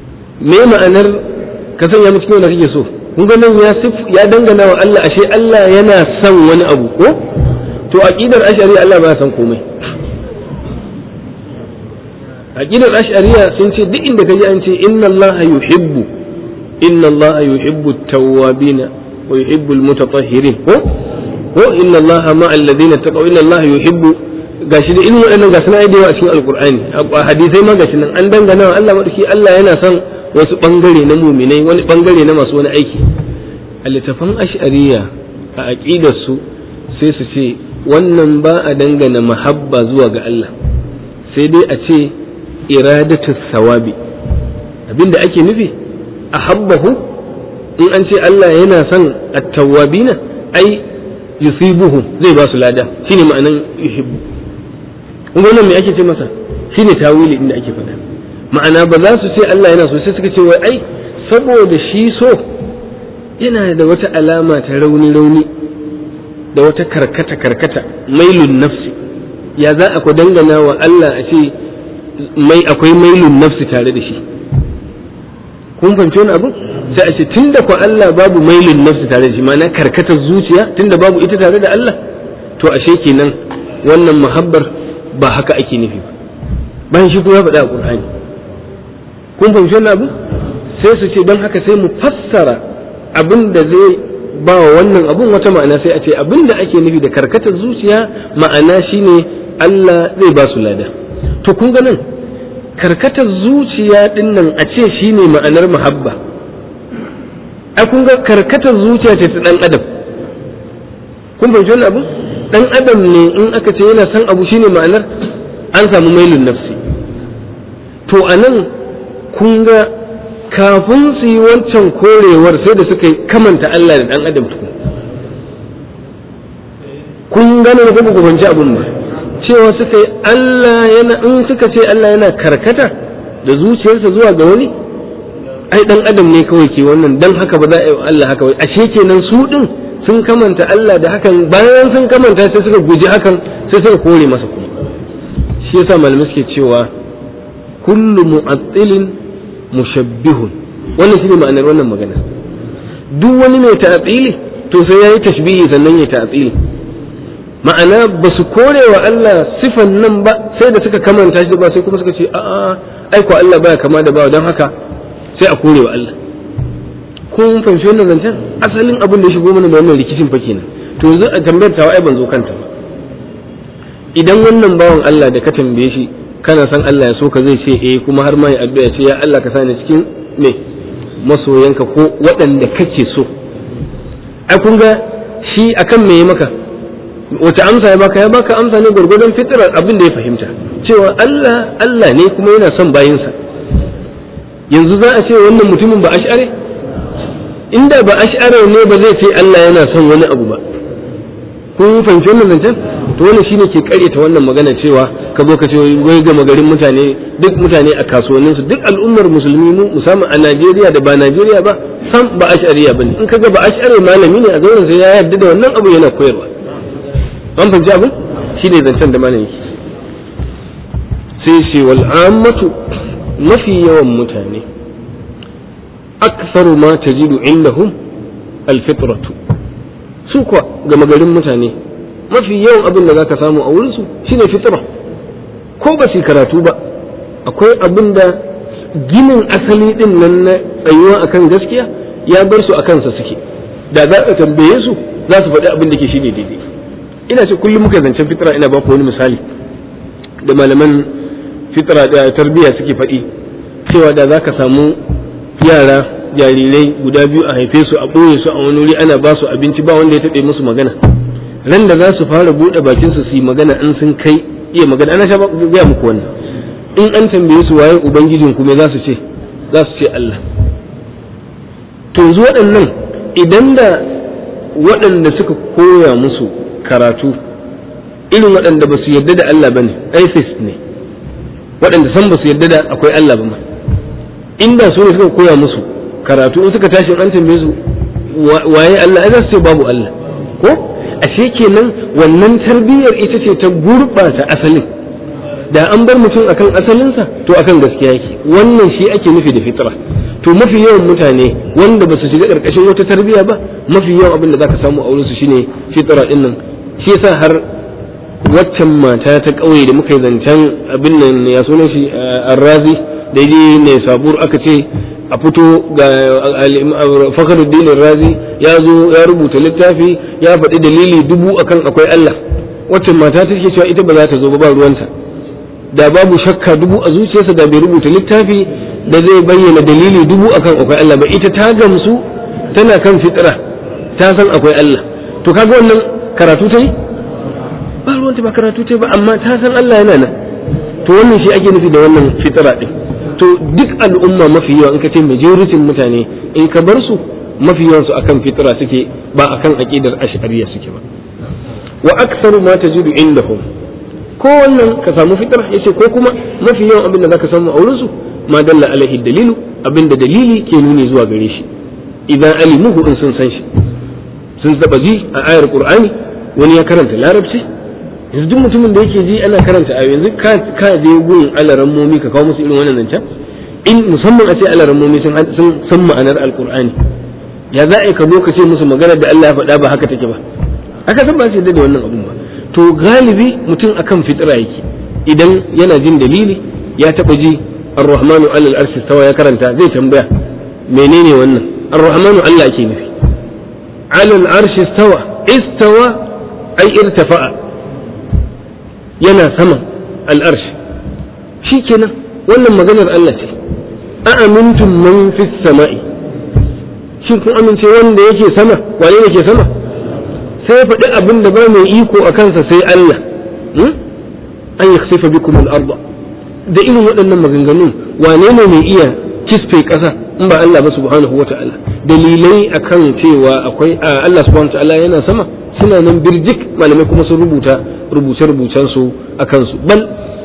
me ma'anar ka sanya mu cikin wanda kake so kun ga nan ya sif ya dangana wa Allah ashe Allah yana son wani abu ko to aqidar ash'ari Allah ba ya san komai aqidar ash'ariya sun ce duk inda kaji an ce inna Allah yuhibbu inna Allah yuhibbu at-tawwabin wa yuhibbu al-mutatahhirin ko ko inna Allah ma'a alladhina taqaw inna Allah yuhibbu gashi da irin waɗannan gasu na da yawa a cikin alqur'ani a hadisai ma gashi nan an dangana wa Allah madauki Allah yana son wasu bangare na muminai wani bangare na masu wani aiki a littafan ash'ariya a aqidar su sai su ce wannan ba a dangana mahabba zuwa ga Allah sai dai a ce iradatu sawabi abinda ake nufi a habbahu in an ce Allah yana son at-tawwabina ai yusibuhu zai ba su lada shine ma'anan yuhibbu kun ga wannan me ake ce masa shine tawili inda ake faɗa ma'ana ba za su ce Allah yana so sai suka ce wai ai saboda shi so yana da wata alama ta rauni rauni da wata karkata karkata mailun nafsi ya za a ku dangana wa Allah a ce mai akwai mailun nafsi tare da shi kun fahimci wani abu sai a ce tunda ku Allah babu mailun nafsi tare da shi ma'ana karkatar zuciya tunda babu ita tare da Allah to ashe kenan wannan muhabbar ba haka ake nufi ba bayan shi kuma ya faɗa a Qur'ani kun fahimci wani abu sai su ce don haka sai mu fassara abin da zai ba wa wannan abun wata ma'ana sai a ce abin da ake nufi da karkatar zuciya ma'ana shine Allah zai ba su lada to kun ga nan karkatar zuciya din nan a ce shine ma'anar muhabba ai kun ga karkatar zuciya ce ta dan adam kun fahimci wannan abu dan adam ne in aka ce yana son abu shine ma'anar an samu mailun nafsi to anan kun ga kafin su yi wancan korewar sai da suka yi kamanta Allah da dan adam tukun kun gane da kuma kubanci abun ba cewa suka yi Allah yana in suka ce Allah yana karkata da zuciyarsa zuwa ga wani ai dan adam ne kawai ke wannan dan haka ba za a yi Allah haka wai ashe kenan su din sun kamanta Allah da hakan bayan sun kamanta sai suka guji hakan sai suka kore masa kuma shi yasa malamai suke cewa kullu mu'attilin mushabbihun wannan shine ma'anar wannan magana duk wani mai ta'atili to sai yayi tashbihi sannan ya ta'atili ma'ana ba su kore wa Allah sifan nan ba sai da suka kamanta shi ba sai kuma suka ce a'a ai ko Allah baya kama da bawa don haka sai a kore wa Allah kun fahimci wannan zancen asalin abin da ya shigo mana da wannan rikicin fa kenan to yanzu a tambayar tawa ai ban zo kanta ba idan wannan bawan Allah da ka tambaye shi kana san Allah ya so ka zai ce eh kuma har ma ya addu'a ce ya Allah ka sani cikin me masoyanka ko waɗanda kake so ai kun ga shi akan me ya maka wace amsa ya baka ya baka amsa ne gwargwadon fitirar abin da ya fahimta cewa Allah Allah ne kuma yana son bayinsa yanzu za a ce wannan mutumin ba ash'are inda ba ash'are ne ba zai ce Allah yana son wani abu ba kun fahimci wannan zancen to wannan shine ke karyata wannan magana cewa ka zo ka ce wai gama garin mutane duk mutane a kasuwannin su duk al'ummar musulmi mu musamman a Najeriya da ba Najeriya ba sam ba ash'ariya bane in kaga ba ash'ari malami ne a zauren sai ya yarda da wannan abu yana koyarwa an fahimci abin shine zancen da malami sai ce wal ammatu mafi yawan mutane aksaru ma tajidu indahum alfitratu su kuwa gama garin mutane mafi yawan abin da zaka samu a wurinsu shine fitra ko ba su karatu ba akwai abin da ginin asali din nan na tsayuwa akan gaskiya ya bar su a kansa suke da za a tambaye su za su faɗi abin da ke shine daidai ina ce kullum muka zancen fitra ina ba ku wani misali da malaman fitra da tarbiyya suke faɗi cewa da za ka samu yara jarirai guda biyu a haife su a ɓoye su a wani wuri ana ba su abinci ba wanda ya taɓe musu magana ran da za su fara buɗe bakin su su yi magana in sun kai iya magana ana sha gaya muku wannan in an tambaye su waye ubangijin kuma za su ce za su ce Allah to yanzu waɗannan idan da waɗanda suka koya musu karatu irin waɗanda ba su yarda da Allah ba ne atheist ne waɗanda san ba su yarda da akwai Allah ba ma inda su ne suka koya musu karatu in suka tashi an tambaye su waye Allah ai za su ce babu Allah ko ashe kenan wannan tarbiyyar ita ce ta gurɓata asalin da an bar mutum akan asalinsa to akan gaskiya yake wannan shi ake nufi da fitra to mafi yawan mutane wanda ba su shiga karkashin wata tarbiyya ba mafi yawan abin da zaka samu a wurinsu shine fitra din nan shi yasa har waccan mata ta ƙauye da muka yi zancen abin nan ya sunan shi arrazi da je ne sabur aka ce a fito ga fakhruddin razi ya zo ya rubuta littafi ya faɗi dalili dubu akan akwai Allah waccan mata ta ce cewa ita ba za ta zo ba ba ruwanta da babu shakka dubu a zuciyarsa da bai rubuta littafi da zai bayyana dalili dubu akan akwai Allah ba ita ta gamsu tana kan fitra ta san akwai Allah to kaga wannan karatu ta yi ba ruwanta ba karatu ta ba amma ta san Allah yana nan to wannan shi ake nufi da wannan fitra din to duk al'umma mafi yawa in ka ce majoritin mutane in ka bar su mafi yawan su akan fitra suke ba akan aqidar ash'ariyya suke ba wa aktsaru ma tajidu indahum ko wannan ka samu fitra yace ko kuma mafi yawan abin da zaka samu a wurin su ma dalla alaihi dalilu abin da dalili ke nuni zuwa gare shi idan alimuhu in sun san shi sun taba ji a ayar qur'ani wani ya karanta larabci yanzu duk mutumin da yake ji ana karanta ayo yanzu ka je gun alaran momi ka kawo musu irin wannan zancen in musamman a ce alaran momi sun san ma'anar alqur'ani ya za a yi ka zo ka ce musu maganar da Allah ya faɗa ba haka take ba haka san ba su yadda da wannan abun ba to galibi mutum akan fitira yake idan yana jin dalili ya taba ji ar-rahmanu alal arshi stawa ya karanta zai tambaya menene wannan ar-rahmanu Allah ake nufi alal arshi stawa istawa ai irtafa'a yana sama al-arshi shikenan wannan maganar Allah ce a amintum man fis sama'i shin kun amince wanda yake sama wane ne ke sama sai faɗi abin da ba mai iko a kansa sai Allah an yi sifa bikum al-arba da irin waɗannan maganganun wane ne mai iya kisfe ƙasa in ba Allah ba subhanahu wata'ala dalilai akan cewa akwai Allah subhanahu wata'ala yana sama suna nan birjik malamai kuma sun rubuta rubuce-rubucen su akan su bal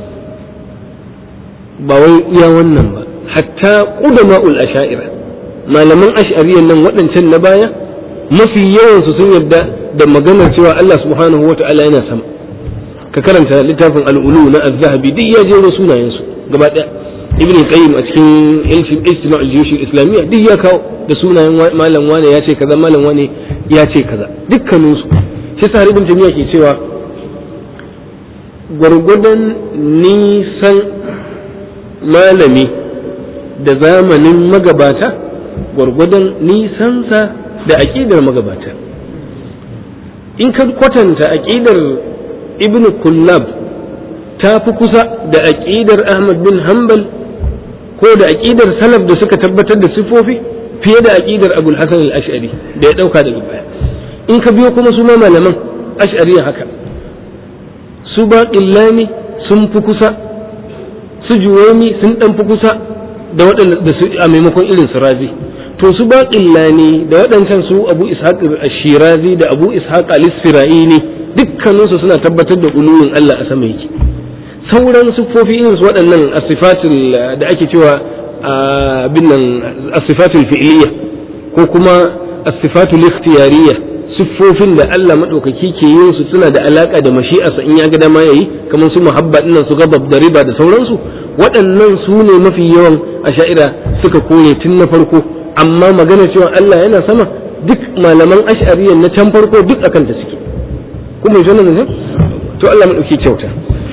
ba wai iya wannan ba hatta qudama'ul asha'ira malaman ash'ariyan nan waɗancan na baya mafi yawansu sun yarda da maganar cewa Allah subhanahu wa ta'ala yana sama ka karanta littafin al'ulu na az-zahabi duk ya jero sunayensu gaba ɗaya ibn qayyim a cikin ijtima' al-juyush islamiyya duk ya kawo da sunayen malam wane ya ce kaza malam wane ya ce kaza dukkanin su shi sa ibn jami'a ke cewa gwargwadon nisan malami da zamanin magabata gwargwadon nisansa da aƙidar magabata in ka kwatanta aƙidar ibn kullab ta fi kusa da aƙidar ahmad bin hanbal ko da aƙidar salaf da suka tabbatar da sifofi fiye da aƙidar abul hasan al-ash'ari da ya ɗauka daga baya in ka biyo kuma su ma malaman ash'ari haka su ba sun fi kusa su juwaini sun ɗan fi kusa da waɗanda a maimakon irin su razi to su ba ne da waɗancan su abu ishaq shirazi da abu ishaq al-isfira'ini dukkaninsu suna tabbatar da uluwin Allah a sama yake sauran siffofi irin su waɗannan asifatul da ake cewa bin nan asifatul fi'liya ko kuma asifatul ikhtiyariya siffofin da Allah madaukaki ke yin su suna da alaka da mashi'arsa in ya ga dama yayi kamar su muhabba dinnan su gabab da riba da sauransu waɗannan su ne mafi yawan asha'ira suka kore tun na farko amma magana cewa Allah yana sama duk malaman ash'ariyan na can farko duk akan ta suke kuma yi wannan ne to Allah mu dauki kyauta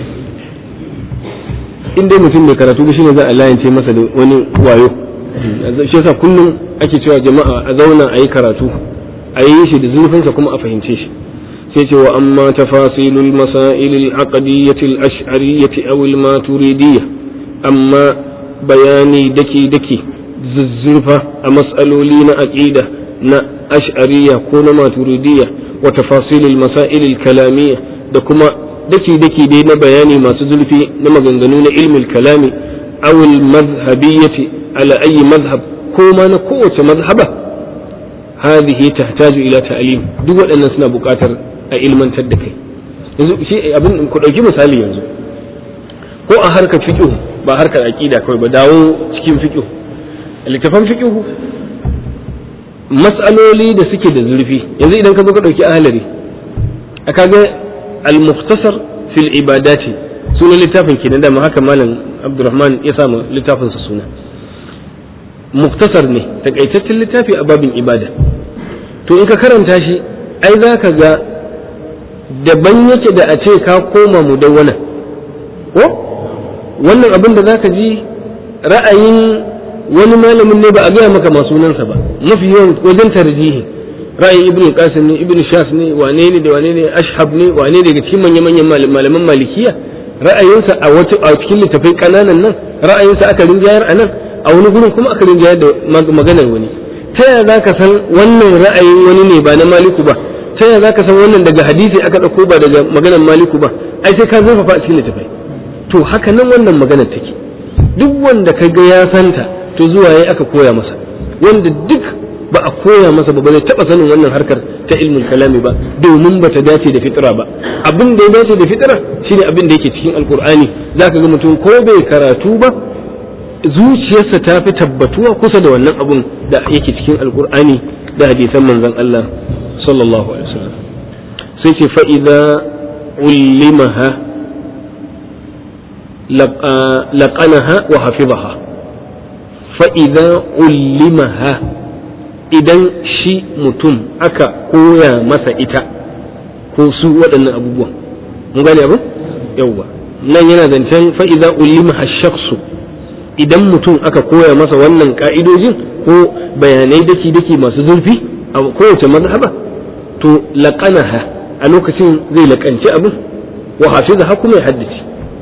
in dai mutum mai karatu da shine za a layance masa da wani wayo shi yasa kullum ake cewa jama'a a zauna a yi karatu a yi shi da zurfinsa kuma a fahimce shi sai ce wa amma tafasilul masailil aqdiyatil ash'ariyyati aw al maturidiyya amma bayani daki daki zuzzurfa a mas'aloli na aqida na ash'ariyya ko na maturidiyya wa tafasilil masailil kalamiyya da kuma daki daki dai na bayani masu zurfi na maganganu na ilmul kalami aw al madhhabiyyati ala ayi madhhab ko ma na kowace mazhaba hadhihi tahtaju ila ta'lim duk waɗannan suna buƙatar a ilmantar da kai yanzu shi abin ku ɗauki misali yanzu ko a harkar fiqh ba harkar aqida kawai ba dawo cikin fiqh littafan fiqh mas'aloli da suke da zurfi yanzu idan ka zo ka ɗauki ahlari aka ga al-mukhtasar fil ibadati sunan littafin kenan da haka malam abdurrahman ya samu littafinsa suna muktasar ne takaitaccen littafi a babin ibada to in ka karanta shi ai za ka ga daban yake da a ce ka koma mu dawwana ko wannan abin da za ka ji ra'ayin wani malamin ne ba a gaya maka masu sunansa ba mafi yawan wajen tarjihi ra'ayin ibn qasim ne ibn shas ne wane ne da wane ne ashhab ne wane daga cikin manyan manyan malaman malikiya ra'ayinsa a wata a cikin littafai kananan nan ra'ayinsa aka rinjayar a nan a wani gurin kuma aka rinjayar da maganar wani ta yaya za ka san wannan ra'ayin wani ne ba na maliku ba ta yaya za ka san wannan daga hadisi aka ɗauko ba daga maganar maliku ba ai sai ka zurfafa a cikin littafai to haka nan wannan maganar take duk wanda ka ga ya santa to zuwa yayi aka koya masa wanda duk ba a koya masa ba ba zai taɓa sanin wannan harkar ta ilmul kalami ba domin ba ta dace da fitira ba abin da ya dace da fitira shine abin da yake cikin alkur'ani zaka ga mutum ko bai karatu ba zuciyarsa ta fi tabbatuwa kusa da wannan abun da yake cikin alkur'ani da hadisan manzon Allah sallallahu alaihi wasallam sai ce fa idza ullimaha laqanaha wa hafizaha fa idza ullimaha idan shi mutum aka koya masa ita ko su waɗannan abubuwan mun gane abu yawwa nan yana zancen fa idza ullimaha shakhsu idan mutum aka koya masa wannan ka'idojin ko bayanai daki-daki masu zurfi a kowace mazhaba to laƙanaha a lokacin zai laƙanci abin wa hafiza kuma ya haddace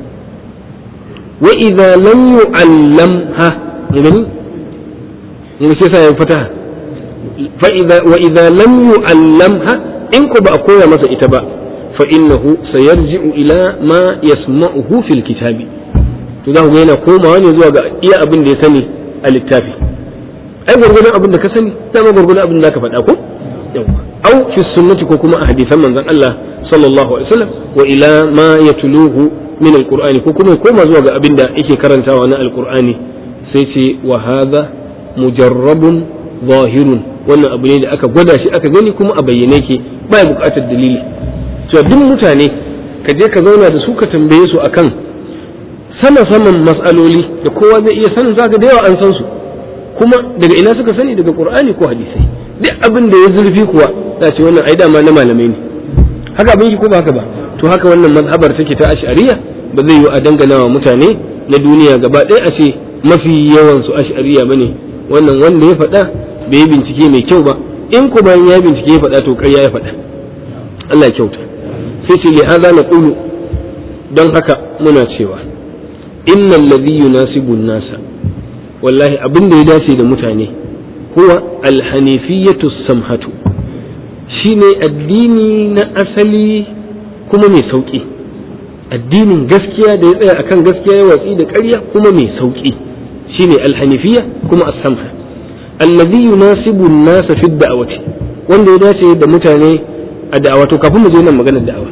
wa idza lam yu'allamha gani mun ce sai ya fataha fa idza wa idza lam yu'allamha in ko ba a koya masa ita ba fa innahu sayarji'u ila ma yasma'uhu fil kitabi to za ku ga yana komawa ne zuwa ga iya abin da ya sani a littafi ai gwargwadon abin da ka sani dama gwargwadon abin da ka faɗa ko yawa au fi sunnati ko kuma a hadisan manzon Allah sallallahu alaihi wasallam wa ila ma yatluhu min alqur'ani ko kuma koma zuwa ga abin da yake karantawa na alqur'ani sai ce wa hadha mujarrabun zahirun wannan abu ne da aka gwada shi aka gani kuma a bayyane ke ba buƙatar dalili to duk mutane ka je ka zauna da su ka tambaye su akan sama saman matsaloli da kowa zai iya sanin zaka da yawa an san su kuma daga ina suka sani daga qur'ani ko hadisai duk abin da ya zurfi kuwa za ce wannan ai dama na malamai ne haka abin ki ko ba haka ba to haka wannan mazhabar take ta ash'ariya ba zai yi a dangana wa mutane na duniya gaba ɗaya a ce mafi yawan su ash'ariya bane wannan wanda ya faɗa bai yi bincike mai kyau ba in ko bayan ya bincike ya faɗa to ƙarya ya faɗa Allah ya kyauta sai ce li hadha naqulu don haka muna cewa innal ladhi yunasibu nasa wallahi abin da ya dace da mutane huwa alhanifiyatu samhatu shine addini na asali kuma mai sauki addinin gaskiya da ya tsaya akan gaskiya ya watsi da ƙarya kuma mai sauki shine alhanifiya kuma as-samha alladhi yunasibu an-nasa fi da'wati wanda ya dace da mutane a da'awa to kafin mu je nan maganar da'awa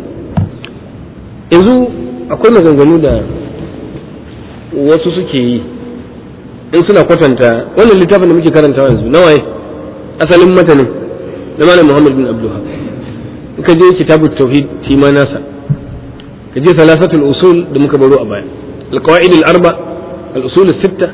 yanzu akwai maganganu da wasu suke yi in suna kwatanta wannan littafin da muke karantawa yanzu na waye asalin matanin na malam Muhammad bin Abdullah ka je kitabut tauhid shi ma nasa ka je salasatul usul da muka baro a baya alqawaid al-arba al-usul as-sitta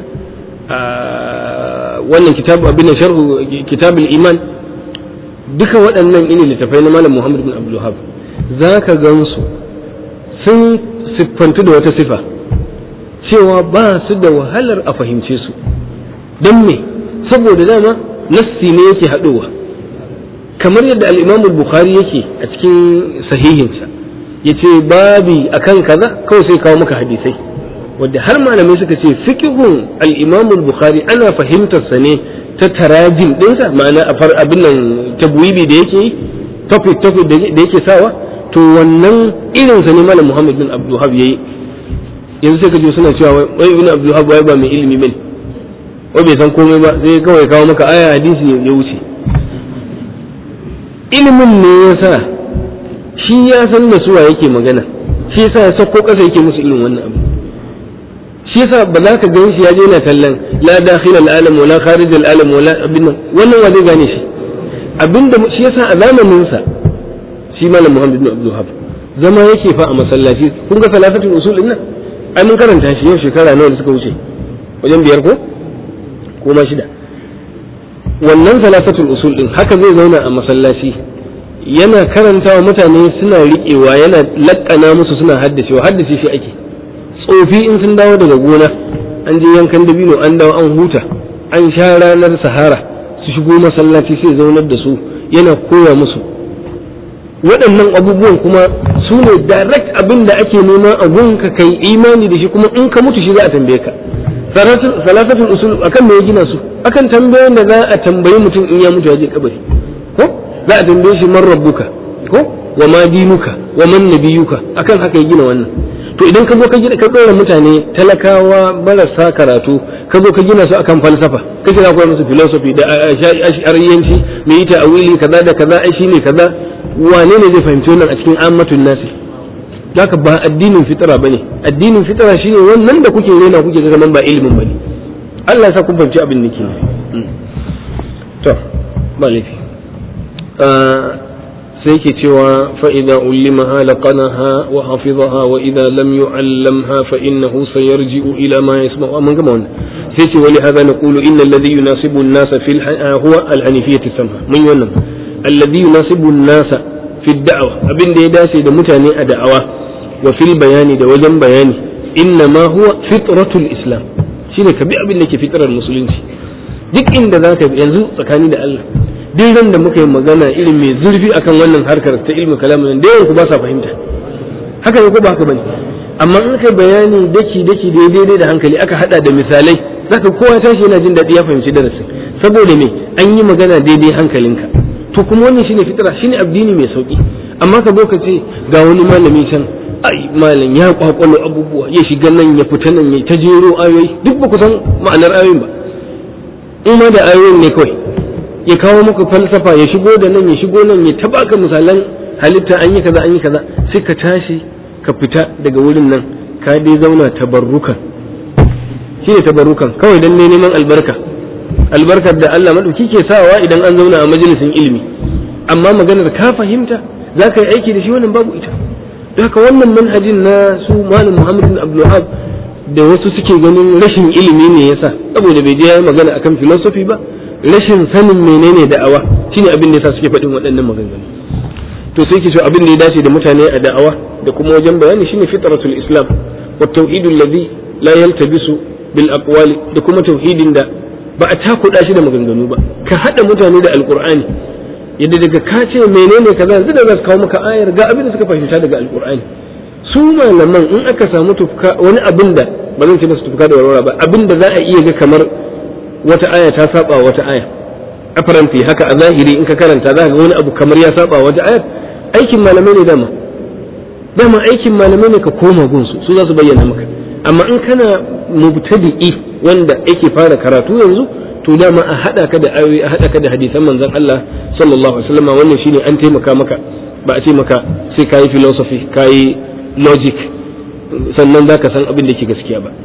wannan kitab abin sharhu kitab al-iman duka waɗannan ini littafai na malam Muhammad bin Abdullah zaka gansu sun siffantu da wata sifa cewa ba su da wahalar a fahimce su don me saboda dama nassi ne yake haɗowa kamar yadda al'imamu bukhari yake a cikin sahihinsa ya ce babi akan kaza kawai sai kawo maka hadisai wadda har malamai suka ce fikihun al'imamu bukhari ana fahimtarsa ne ta tarajin ɗinsa ma'ana a far abin nan tabwibi da yake yi topic topic da yake sawa to wannan irinsa ne malam muhammad bin abdulhab ya yi yanzu sai ka je suna cewa wai ibn abdul wahab wai ba mai ilimi bane wai bai san komai ba sai kawai kawo maka aya hadisi ya wuce ilimin ne yasa shi ya san da suwa yake magana shi yasa ya sako kasa yake musu irin wannan abu shi yasa ba za ka gan shi ya je yana kallon la dakhil al alam wala kharij al alam wala abin nan wannan wa zai gane shi abinda shi yasa a zamanin sa shi malam muhammad bin abdul wahab zama yake fa a masallaci kun ga salafatul usul din nan ai mun karanta shi yau shekara nawa da suka wuce wajen biyar ko ko ma shida wannan salafatul usul din haka zai zauna a masallaci yana karanta wa mutane suna riƙewa yana laƙana musu suna haddacewa haddace shi ake tsofi in sun dawo daga gona an je yankan dabino an dawo an huta an sha ranar sahara su shigo masallaci sai zaunar da su yana koya musu waɗannan abubuwan kuma su ne direct abin da ake nema a gunka kai imani da shi kuma in ka mutu shi za a tambaye ka salafatul usul akan me ya gina su akan tambayoyin da za a tambayi mutum in ya mutu ya je kabari ko za a tambaye shi man rabbuka ko wa ma dinuka wa man nabiyuka akan haka ya gina wannan to idan ka zo ka gina ka dora mutane talakawa marasa karatu ka zo ka gina su akan falsafa ka kira koyar musu philosophy da ash'ariyanci me yi ta'awili kaza da kaza ai shine kaza wane ne zai fahimci wannan a cikin ammatun nasi haka ba addinin fitira bane addinin fitira shine wannan da kuke rena kuke ga nan ba ilimin bane Allah ya sa kun fahimci abin nake to ba laifi sai ke cewa fa'ida ullimaha laqanaha wa hafizaha wa idza lam yu'allamha fa innahu sayarji'u ila ma yasma'u mun gama wannan sai ce wali hadha naqulu inna alladhi yunasibu an-nasa fil huwa al-hanifiyyah samha mun wannan alladhi yunasibu an-nasa fi da'wa abin da ya dace da mutane a da'awa wa fil bayani da wajen bayani inna ma huwa fitratul islam shine ka bi abin da ke fitrar musulunci duk inda zaka yanzu tsakani da Allah duk ran da muka yi magana irin mai zurfi akan wannan harkar ta ilmi kalamin da yawan ku ba sa fahimta haka ne ko ba haka bane amma in kai bayani daki daki daidai da hankali aka hada da misalai zaka kowa tashi yana jin daɗi ya fahimci darasin saboda me an yi magana daidai hankalinka to kuma wannan shine fitira shine addini mai sauki amma ka zo ka ce ga wani malami can ai malam ya kwakwalo abubuwa ya shiga nan ya fita nan ya ta jero ayoyi duk ba ku san ma'anar ayoyin ba in ma da ayoyin ne kawai ya kawo maka falsafa ya shigo da nan ya shigo nan ya tabaka misalan halitta an yi kaza an yi kaza sai ka tashi ka fita daga wurin nan ka dai zauna tabarrukan shi ne tabarrukan kawai dan ne neman albarka albarkar da Allah madauki ke sawa idan an zauna a majalisin ilimi amma maganar ka fahimta za ka yi aiki da shi wannan babu ita don haka wannan manhajin na su malam Muhammad bin Abdul da wasu suke ganin rashin ilimi ne yasa saboda bai je ya magana akan philosophy ba rashin sanin menene da'awa shine abin da yasa suke faɗin waɗannan maganganu to sai ke so abin da ya dace da mutane a da'awa da kuma wajen bayani shine fitratul islam wa tauhidul ladhi la yaltabisu bil aqwali da kuma tauhidin da ba a takuɗa shi da maganganu ba ka haɗa mutane da alqur'ani yadda daga ka ce menene kaza yanzu da za su kawo maka ayar ga abin da suka fahimta daga alqur'ani su malaman in aka samu tufka wani abin da ba zan ce masu tufka da warwara ba abin da za a iya ga kamar wata aya ta saba wata aya a faranti haka a zahiri in ka karanta za ka ga wani abu kamar ya saba wata ayar aikin malamai ne dama dama aikin malamai ne ka koma gunsu su za su bayyana maka amma in kana mubtadi'i wanda yake fara karatu yanzu to dama a hada ka da ayoyi a hada ka da hadisan manzon Allah sallallahu alaihi wasallam wannan shine an taimaka maka ba a ce maka sai kayi philosophy kayi logic sannan zaka san abin da ke gaskiya ba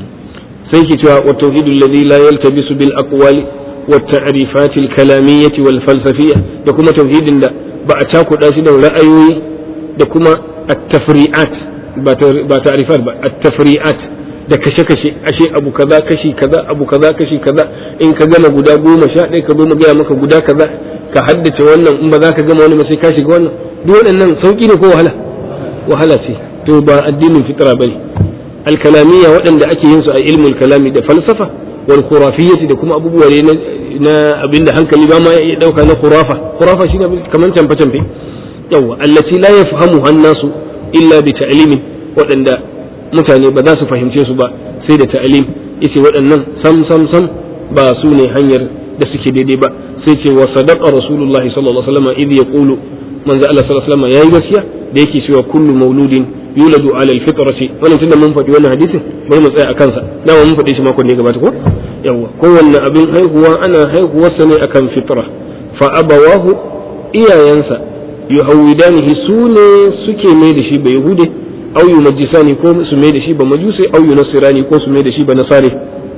sai ke cewa wa tauhidul ladhi la yaltabisu bil aqwali wa ta'rifat al kalamiyyah wal falsafiyya da kuma tauhidin da ba a cakuɗa shi da ra'ayoyi da kuma at-tafri'at ba ta'rifat ba at-tafri'at da kashe-kashe ashe abu kaza kashi kaza abu kaza kashi kaza in ka gama guda goma sha ɗaya ka zo mu gaya maka guda kaza ka haddace wannan in ba za ka gama wani ba sai ka shiga wannan duk waɗannan sauƙi ne ko wahala wahala ce to ba addinin fitra bane alkalamiya waɗanda ake yin su a ilmul kalami da falsafa wal khurafiyyati da kuma abubuwa ne na abinda hankali ba ma ya dauka na khurafa khurafa shine kaman canfa canfe yawa allati la yafhamu hannasu illa bi ta'limin waɗanda mutane ba za su fahimce su ba sai da ta'lim yace waɗannan sam sam sam ba su ne hanyar da suke daidai ba sai ce wa sadaqa rasulullahi sallallahu alaihi wasallam idh yaqulu manzo Allah sallallahu alaihi wasallam yayi gaskiya da yake cewa kullu mauludin yuladu ala alfitrati wannan tunda mun faɗi wannan hadisin bari mu tsaya a kansa dama mun faɗi shi makon da ya gabata ko yawa kowanne abin haihuwa ana haihuwarsa ne akan fitra fa abawahu iyayensa yuhawidanihi su ne suke mai da shi ba yahude au yumajjisani ko su mai da shi ba majusi au yunasirani ko su mai da shi ba nasare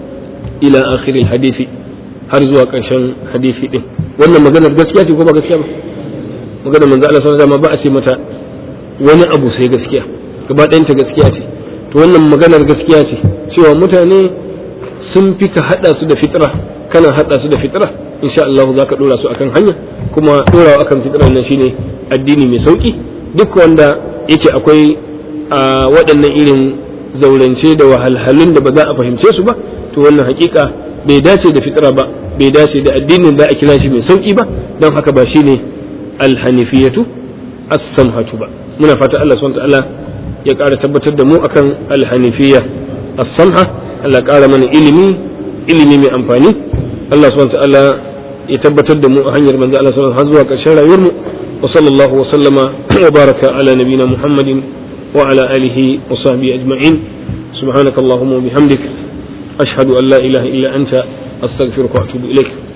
ila akhiril hadisi har zuwa ƙarshen hadisi din wannan maganar gaskiya ce ko ba gaskiya ba maganar manzo Allah sallallahu alaihi wasallam ba a ce mata wani abu sai gaskiya gaba ɗayanta gaskiya ce to wannan maganar gaskiya ce cewa mutane sun fi ka haɗa su da fitra kana haɗa su da fitra insha Allah za ka ɗora su akan hanya kuma ɗorawa akan fitra nan shine addini mai sauki duk wanda yake akwai a waɗannan irin zaurance da wahalhalun da ba za a fahimce su ba to wannan hakika bai dace da fitra ba bai dace da addinin da a kira shi mai sauki ba don haka ba shine alhanifiyatu as-samhatu ba muna fata Allah subhanahu ta'ala ya ƙara tabbatar da mu akan alhanifiya as-samha Allah ƙara mana ilimi ilimi mai amfani Allah subhanahu ta'ala ya tabbatar da mu a hanyar manzo Allah sallallahu alaihi zuwa ƙarshen rayuwar mu wa sallallahu wa sallama wa baraka ala nabina Muhammadin wa ala alihi wa sahbihi ajma'in subhanakallahumma wa bihamdik ashhadu an la ilaha illa anta astaghfiruka wa atubu ilaik